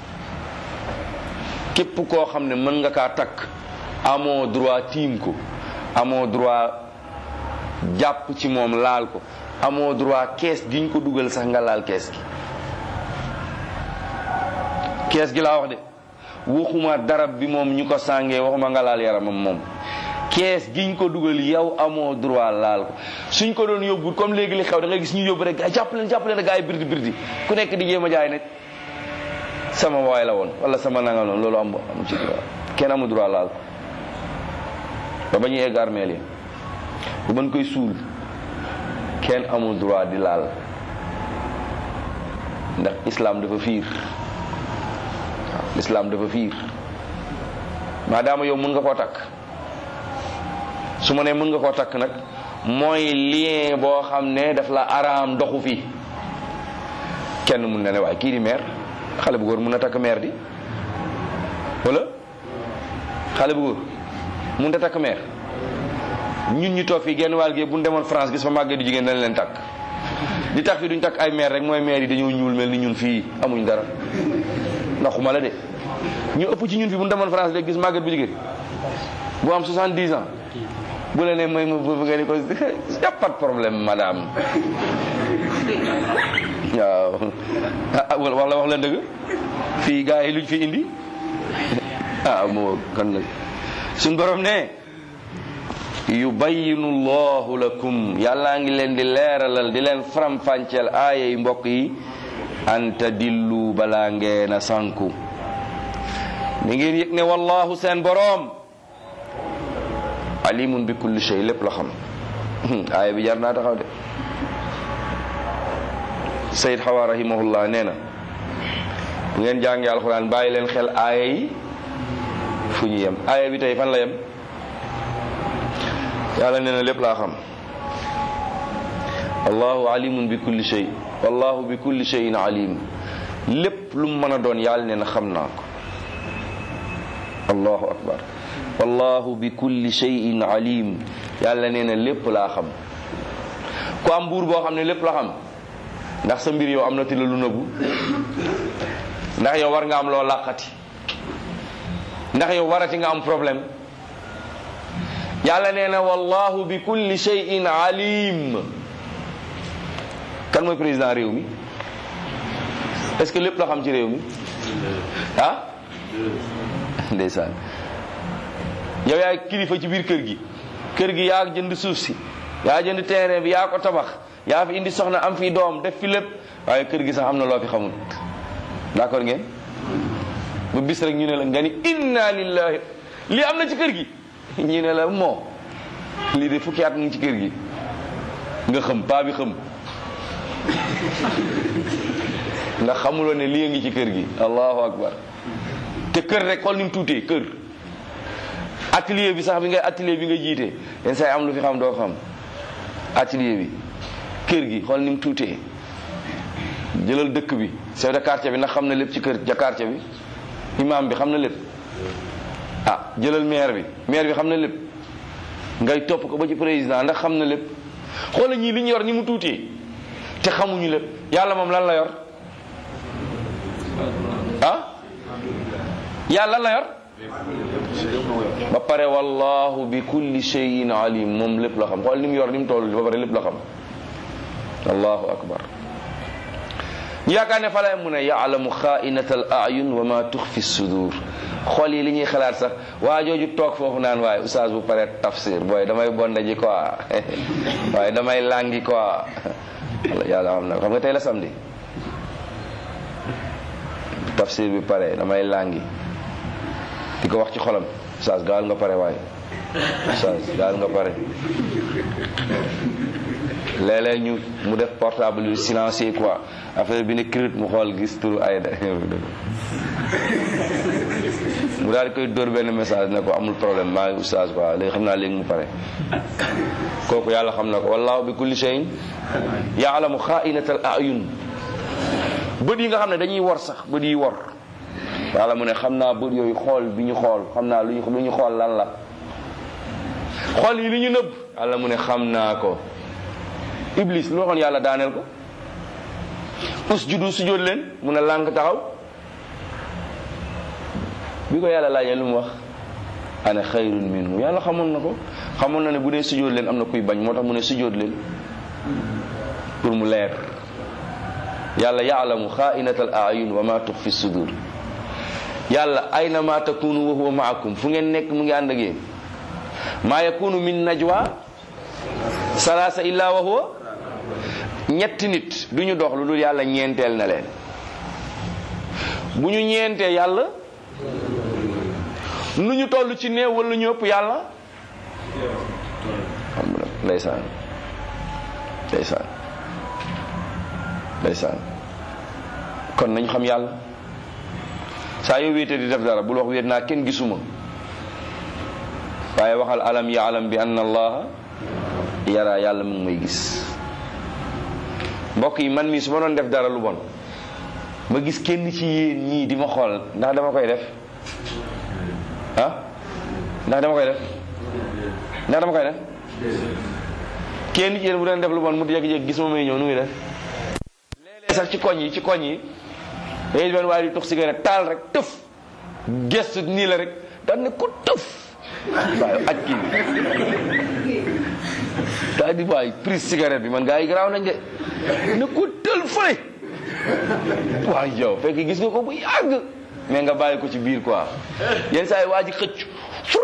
képp koo xam ne mën nga kaa takk amoo droit tiim ko amoo droit jàpp ci moom laal ko amoo droit kees giñ ko dugal sax nga laal kees gi kees gi laa wax de waxuma darab bi moom ñu ko sàngee waxuma nga laal yaramam moom kees giñ ko dugal yow amoo droit laal ko suñ ko doon yóbbu comme léegi li xew da ngay gis ñu yóbbu rek jàpp leen jàpp leen gaa yi birdi birdi ku nekk di jéem a jaay ne sama waay la woon wala sama nanga noonu loolu am am ci droit kenn amul droit laal ko ba ba ñuy egg armeel yi bu mën koy suul kenn amul droit di laal ndax islam dafa fiir waaw islam dafa fiir maadaama yow mën nga koo takk su ma nee mën nga koo takk nag mooy lien boo xam ne daf la araam doxu fi kenn mun na ne waaye kii di meer xale bu góor mun na takk meer di wala xale bu góor mun na takk meer ñun ñu toog fii genn wàll gi bu ñu demoon France gis fa màggee du jigéen dañ leen takk li tax fi duñ takk ay meer rek mooy meer yi dañoo ñuul mel ni ñun fii amuñ dara ndaxuma la de ñu ëpp ci ñun fii bu ñu demoon France léegi gis màgget bu jigéen bu am 70 ans bu la nee mooy ma bëgg nga ni ko y a pas de problème madame waaw wax la wax la dëgg fii gars yi luñ fi indi ah moo kan nag suñ borom ne yubayinu llahu lakum yàllaa ngi leen di leeralal di leen faram-fàcceel aaya yi mbokk yi anta dillu balaa ngeen a sànku mi ngeen yëg ne wallahu seen boroom alimun bi kulli shay lépp la xam aaya bi jar naa taxaw de sayid xawa rahimahullah nee na bu ngeen jàngee alxuraan bàyyi leen xel aaya yi fu ñu yem aaya bi tey fan la yem yàlla nee na lépp laa xam allahu alimun bi kulli shay wallahu bi kulli shayin alim lépp lu mu mën a doon yàlla nee na xam naa ko allahu akbar wallahu bi kulli shayin alim yàlla nee na lépp laa xam ku am buur boo xam ne lépp la xam ndax sa mbir yow am na ti la lu nëbbu ndax yow war nga am loo làqati ndax yow warati nga am problème yàlla nee na wallahu bi kulli shay'in alim kan mooy président réew mi est-ce que lépp la xam ci réew mi ah ndeysaan yow yaay kilifa ci biir kër gi kër gi yaa jënd suuf si yaa jënd terrain bi yaa ko tabax yaa fi indi soxna am fi doom def fi lépp waaye kër gi sax am na loo fi xamul d'accord ngeen bu bis rek ñu ne la nga ni inna lillahi lii am na ci kër gi ñu ne la moo lii de fukki at mu ngi ci kër gi nga xam paa bi xam nga xamuloo ne lii ngi ci kër gi allahu akbar te kër rek xool ni mu tuutee kër atelier bi sax bi ngay atelier bi nga jiite yenn saa yi am lu fi xam doo xam atelier bi kër gi xool ni mu tuutee jëlal dëkk bi chef de quartier bi ndax xam na lépp ci kër ja quartier bi imam bi xam na lépp ah jëlal maire bi maire bi xam na lépp ngay topp ko ba ci président ndax xam na lépp xoola ñii li ñu yor ni mu tuutee te xamuñu lépp yàlla moom lan la yor ah yàlla lan la yor ba pare wallahu bi kulli shay'in alim moom lépp la xam xool ni mu yor ni mu toll ba pare lépp la xam allahu akbar ñu yaakaar ne fa lay mu ne yaalamu xaainata al ayun wa ma tuxfi sudur xool yi li ñuy xalaat sax waa jooju toog foofu naan waaye oustaz bu pare tafsir booy damay bonda ji quoi waaye damay langi quoi yàlla xam na xam nga tey la samedi tafsir bi pare damay langi di ko wax ci xolam oustaz gaal nga pare waaye oustaz gaal nga pare léeg-léeg ñu mu def portable yu silencieux quoi affaire bi ne crit mu xool gis turu ay da mu daal di koy dóor benn message ne ko amul problème maa ngi oustaz quoi léegi xam naa léegi mu pare kooku yàlla xam na ko wallahu bi kulli shay'in yaalamu xaainata al ayun bët yi nga xam ne dañuy wor sax bët yi wor yàlla mu ne xam naa bët yooyu xool bi ñu xool xam naa lu ñu lu ñu xool lan la xool yi li ñu nëbb yàlla mu ne xam naa ko iblis lu waxoon yàlla daaneel ko usjudu sujjóot leen mu ne lànk taxaw bi ko yàlla laajee lu mu wax ana xayrun minhu yàlla xamoon na ko xamoon na ne bu dee sujjóot leen am na kuy bañ moo tax mu ne sujjóot leen pour mu leer yàlla yaalamu xaainata al ayun wa ma tux fi sudur yàlla ayna ma takunu wa huwa maakum fu ngeen nekk mu ngi ànd ak yéen maa yakunu min najwa salaasa illa wa huwa ñetti nit du ñu dox lu dul yàlla ñeenteel na leen bu ñu ñeentee yàlla nu ñu toll ci néew wala ñu ëpp yàlla xam nga ndeysaan ndeysaan ndeysaan kon nañu xam yàlla saa yoo wéete di def dara bul wax wéet naa kenn gisuma waaye waxal alam yaalam bi anna allaha yara yàlla mu ngi may gis mbokk yi man mii su ma doon def dara lu bon ma gis kenn ci yéen ñii di ma xool ndax dama koy def ah ndax dama koy def ndax dama koy def kenn ci yéen bu doon def lu bon mu jékki-jékki gis ma may ñëw nu muy def léeg-léeg sax ci koñ yi ci koñ yi dañuy benn waaye di tux cigarette taal rek tëf gestu nii la rek daan ne ko tëf waaye aj kii daa di waay prise cigarette bi man gaa yi garaaw nañ de ne ko tël fële waaw yow fekk gis nga ko bu yàgg mais nga bàyyi ko ci biir quoi yenn saa yi waa ji xëcc fur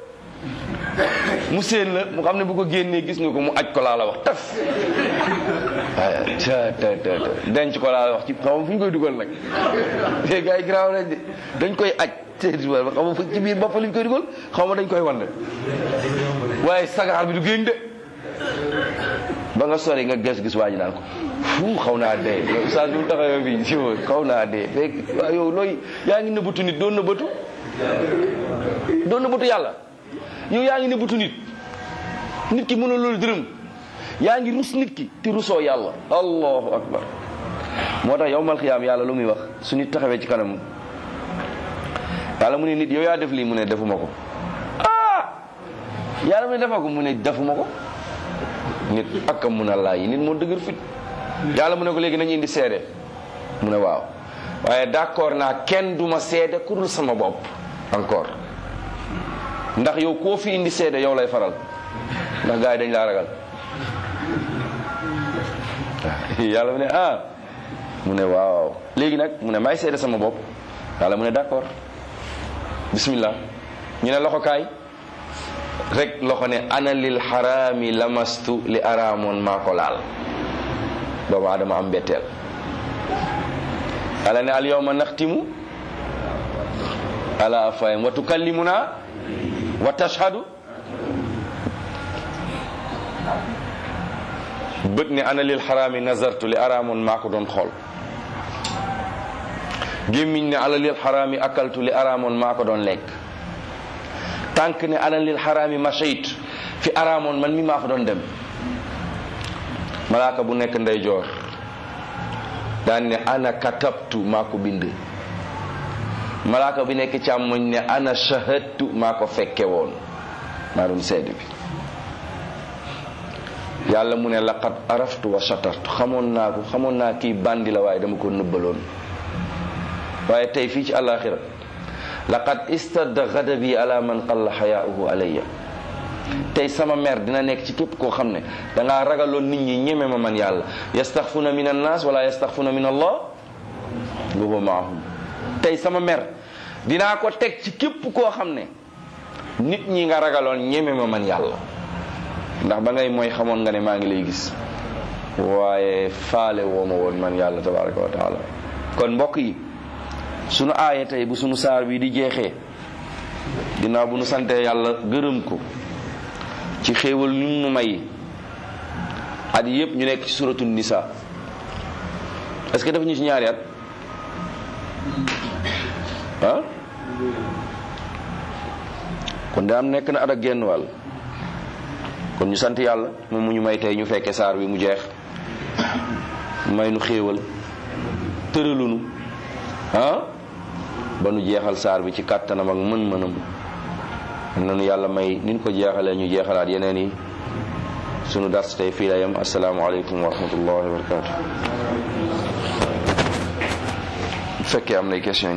mu séen la mu xam ne bu ko génnee gis nga ko mu aj ko laa la wax taf waaye ta ta ta denc ko laa la wax ci xam fu ñu koy dugal nag te gaa yi garaaw nañ de dañ koy aj te xam nga ci biir bopp lañ koy dugal xaw ma dañ koy wan waaye sagaar bi du génn de ba nga sori nga ges gis waa ji naan ko fu xaw naa dee yow saa su taxawee fii si xaw naa dee fekk waaw yow looy yaa ngi nëbbatu nit doon nëbbatu doon nëbbatu yàlla yow yaa ngi nëbbatu nit nit ki mën a loolu dërëm yaa ngi rus nit ki te rusoo yàlla allahu akbar moo tax yow mal xiyaam yàlla lu muy wax su nit taxawee ci kanam yàlla mu ne nit yow yaa def lii mu ne defuma ko ah yàlla mu ne defa ko mu ne defuma ko nit ak a mun a laaj nit moo dëgër fit yàlla mu ne ko léegi nañu indi seede mu ne waaw waaye d'accord naa kenn duma seede ku dul sama bopp encore ndax yow koo fi indi seede yow lay faral ndax gars yi dañ laa ragal yàlla mu ne ah mu ne waaw léegi nag mu ne may seede sama bopp yàlla mu ne d'accord bismillah ñu ne loxo kaay rek loxo ne ana lil xaraami lamastu li araamoon maa ko laal doomu adama am betteel yàlla ne al yawma naxtimu ala afayim wa tukallimuna wa tashhadu bët ne ana lil xaraami nazartu li araamoon maa ko doon xool gémmiñ ne ana lil xaraami akaltu li araamoon maa ko doon lekk tànk ne ana lil xaraami machayt fi araamoon man mi maa fa doon dem malaaka bu nekk ndeyjoor daan ne ana katabtu maa ko bind malaaka bi nekk càmmoñ ne ana shahadtu maa ko fekke woon maa doon seede bi yàlla mu ne laqad araftu wa shatartu xamoon naa ko xamoon naa kii bandi la waaye dama ko nëbbaloon waaye tey fii ci àllaaxira laqad istadda gadabi ala man qalla xayaauhu alayya tey sama mer dina nekk ci képp koo xam ne dangaa ragaloon nit ñi ñeme ma man yàlla yastaxfuna min annaas wala yastaxfuna min allah wa huwa maahum tey sama mer dinaa ko teg ci képp koo xam ne nit ñi nga ragaloon ñeme ma man yàlla ndax ba ngay mooy xamoon nga ne maa ngi lay gis waaye faale woo ma woon man yàlla tabaraka wa taala kon mbokk yi sunu aaya tey bu sunu saar bi di jeexee ginnaaw bu nu santee yàlla gërëm ko ci xéewal ñu nu may at yépp ñu nekk ci suratu nisa est-ce que def ñu ci ñaari at ah kon da am nekk na at ak genn wàll kon ñu sant yàlla moom mu ñu may tey ñu fekke saar bi mu jeex may nu xéewal tëralunu ah ba nu jeexal saar bi ci kàttanam ak mën-mënam nanu yàlla may nin ko jeexalee ñu jeexalaat yeneen yi sunu dars tey fii la yem asalaamaaleykum wa rahmatullahi wa barakatu bu fekkee am nay question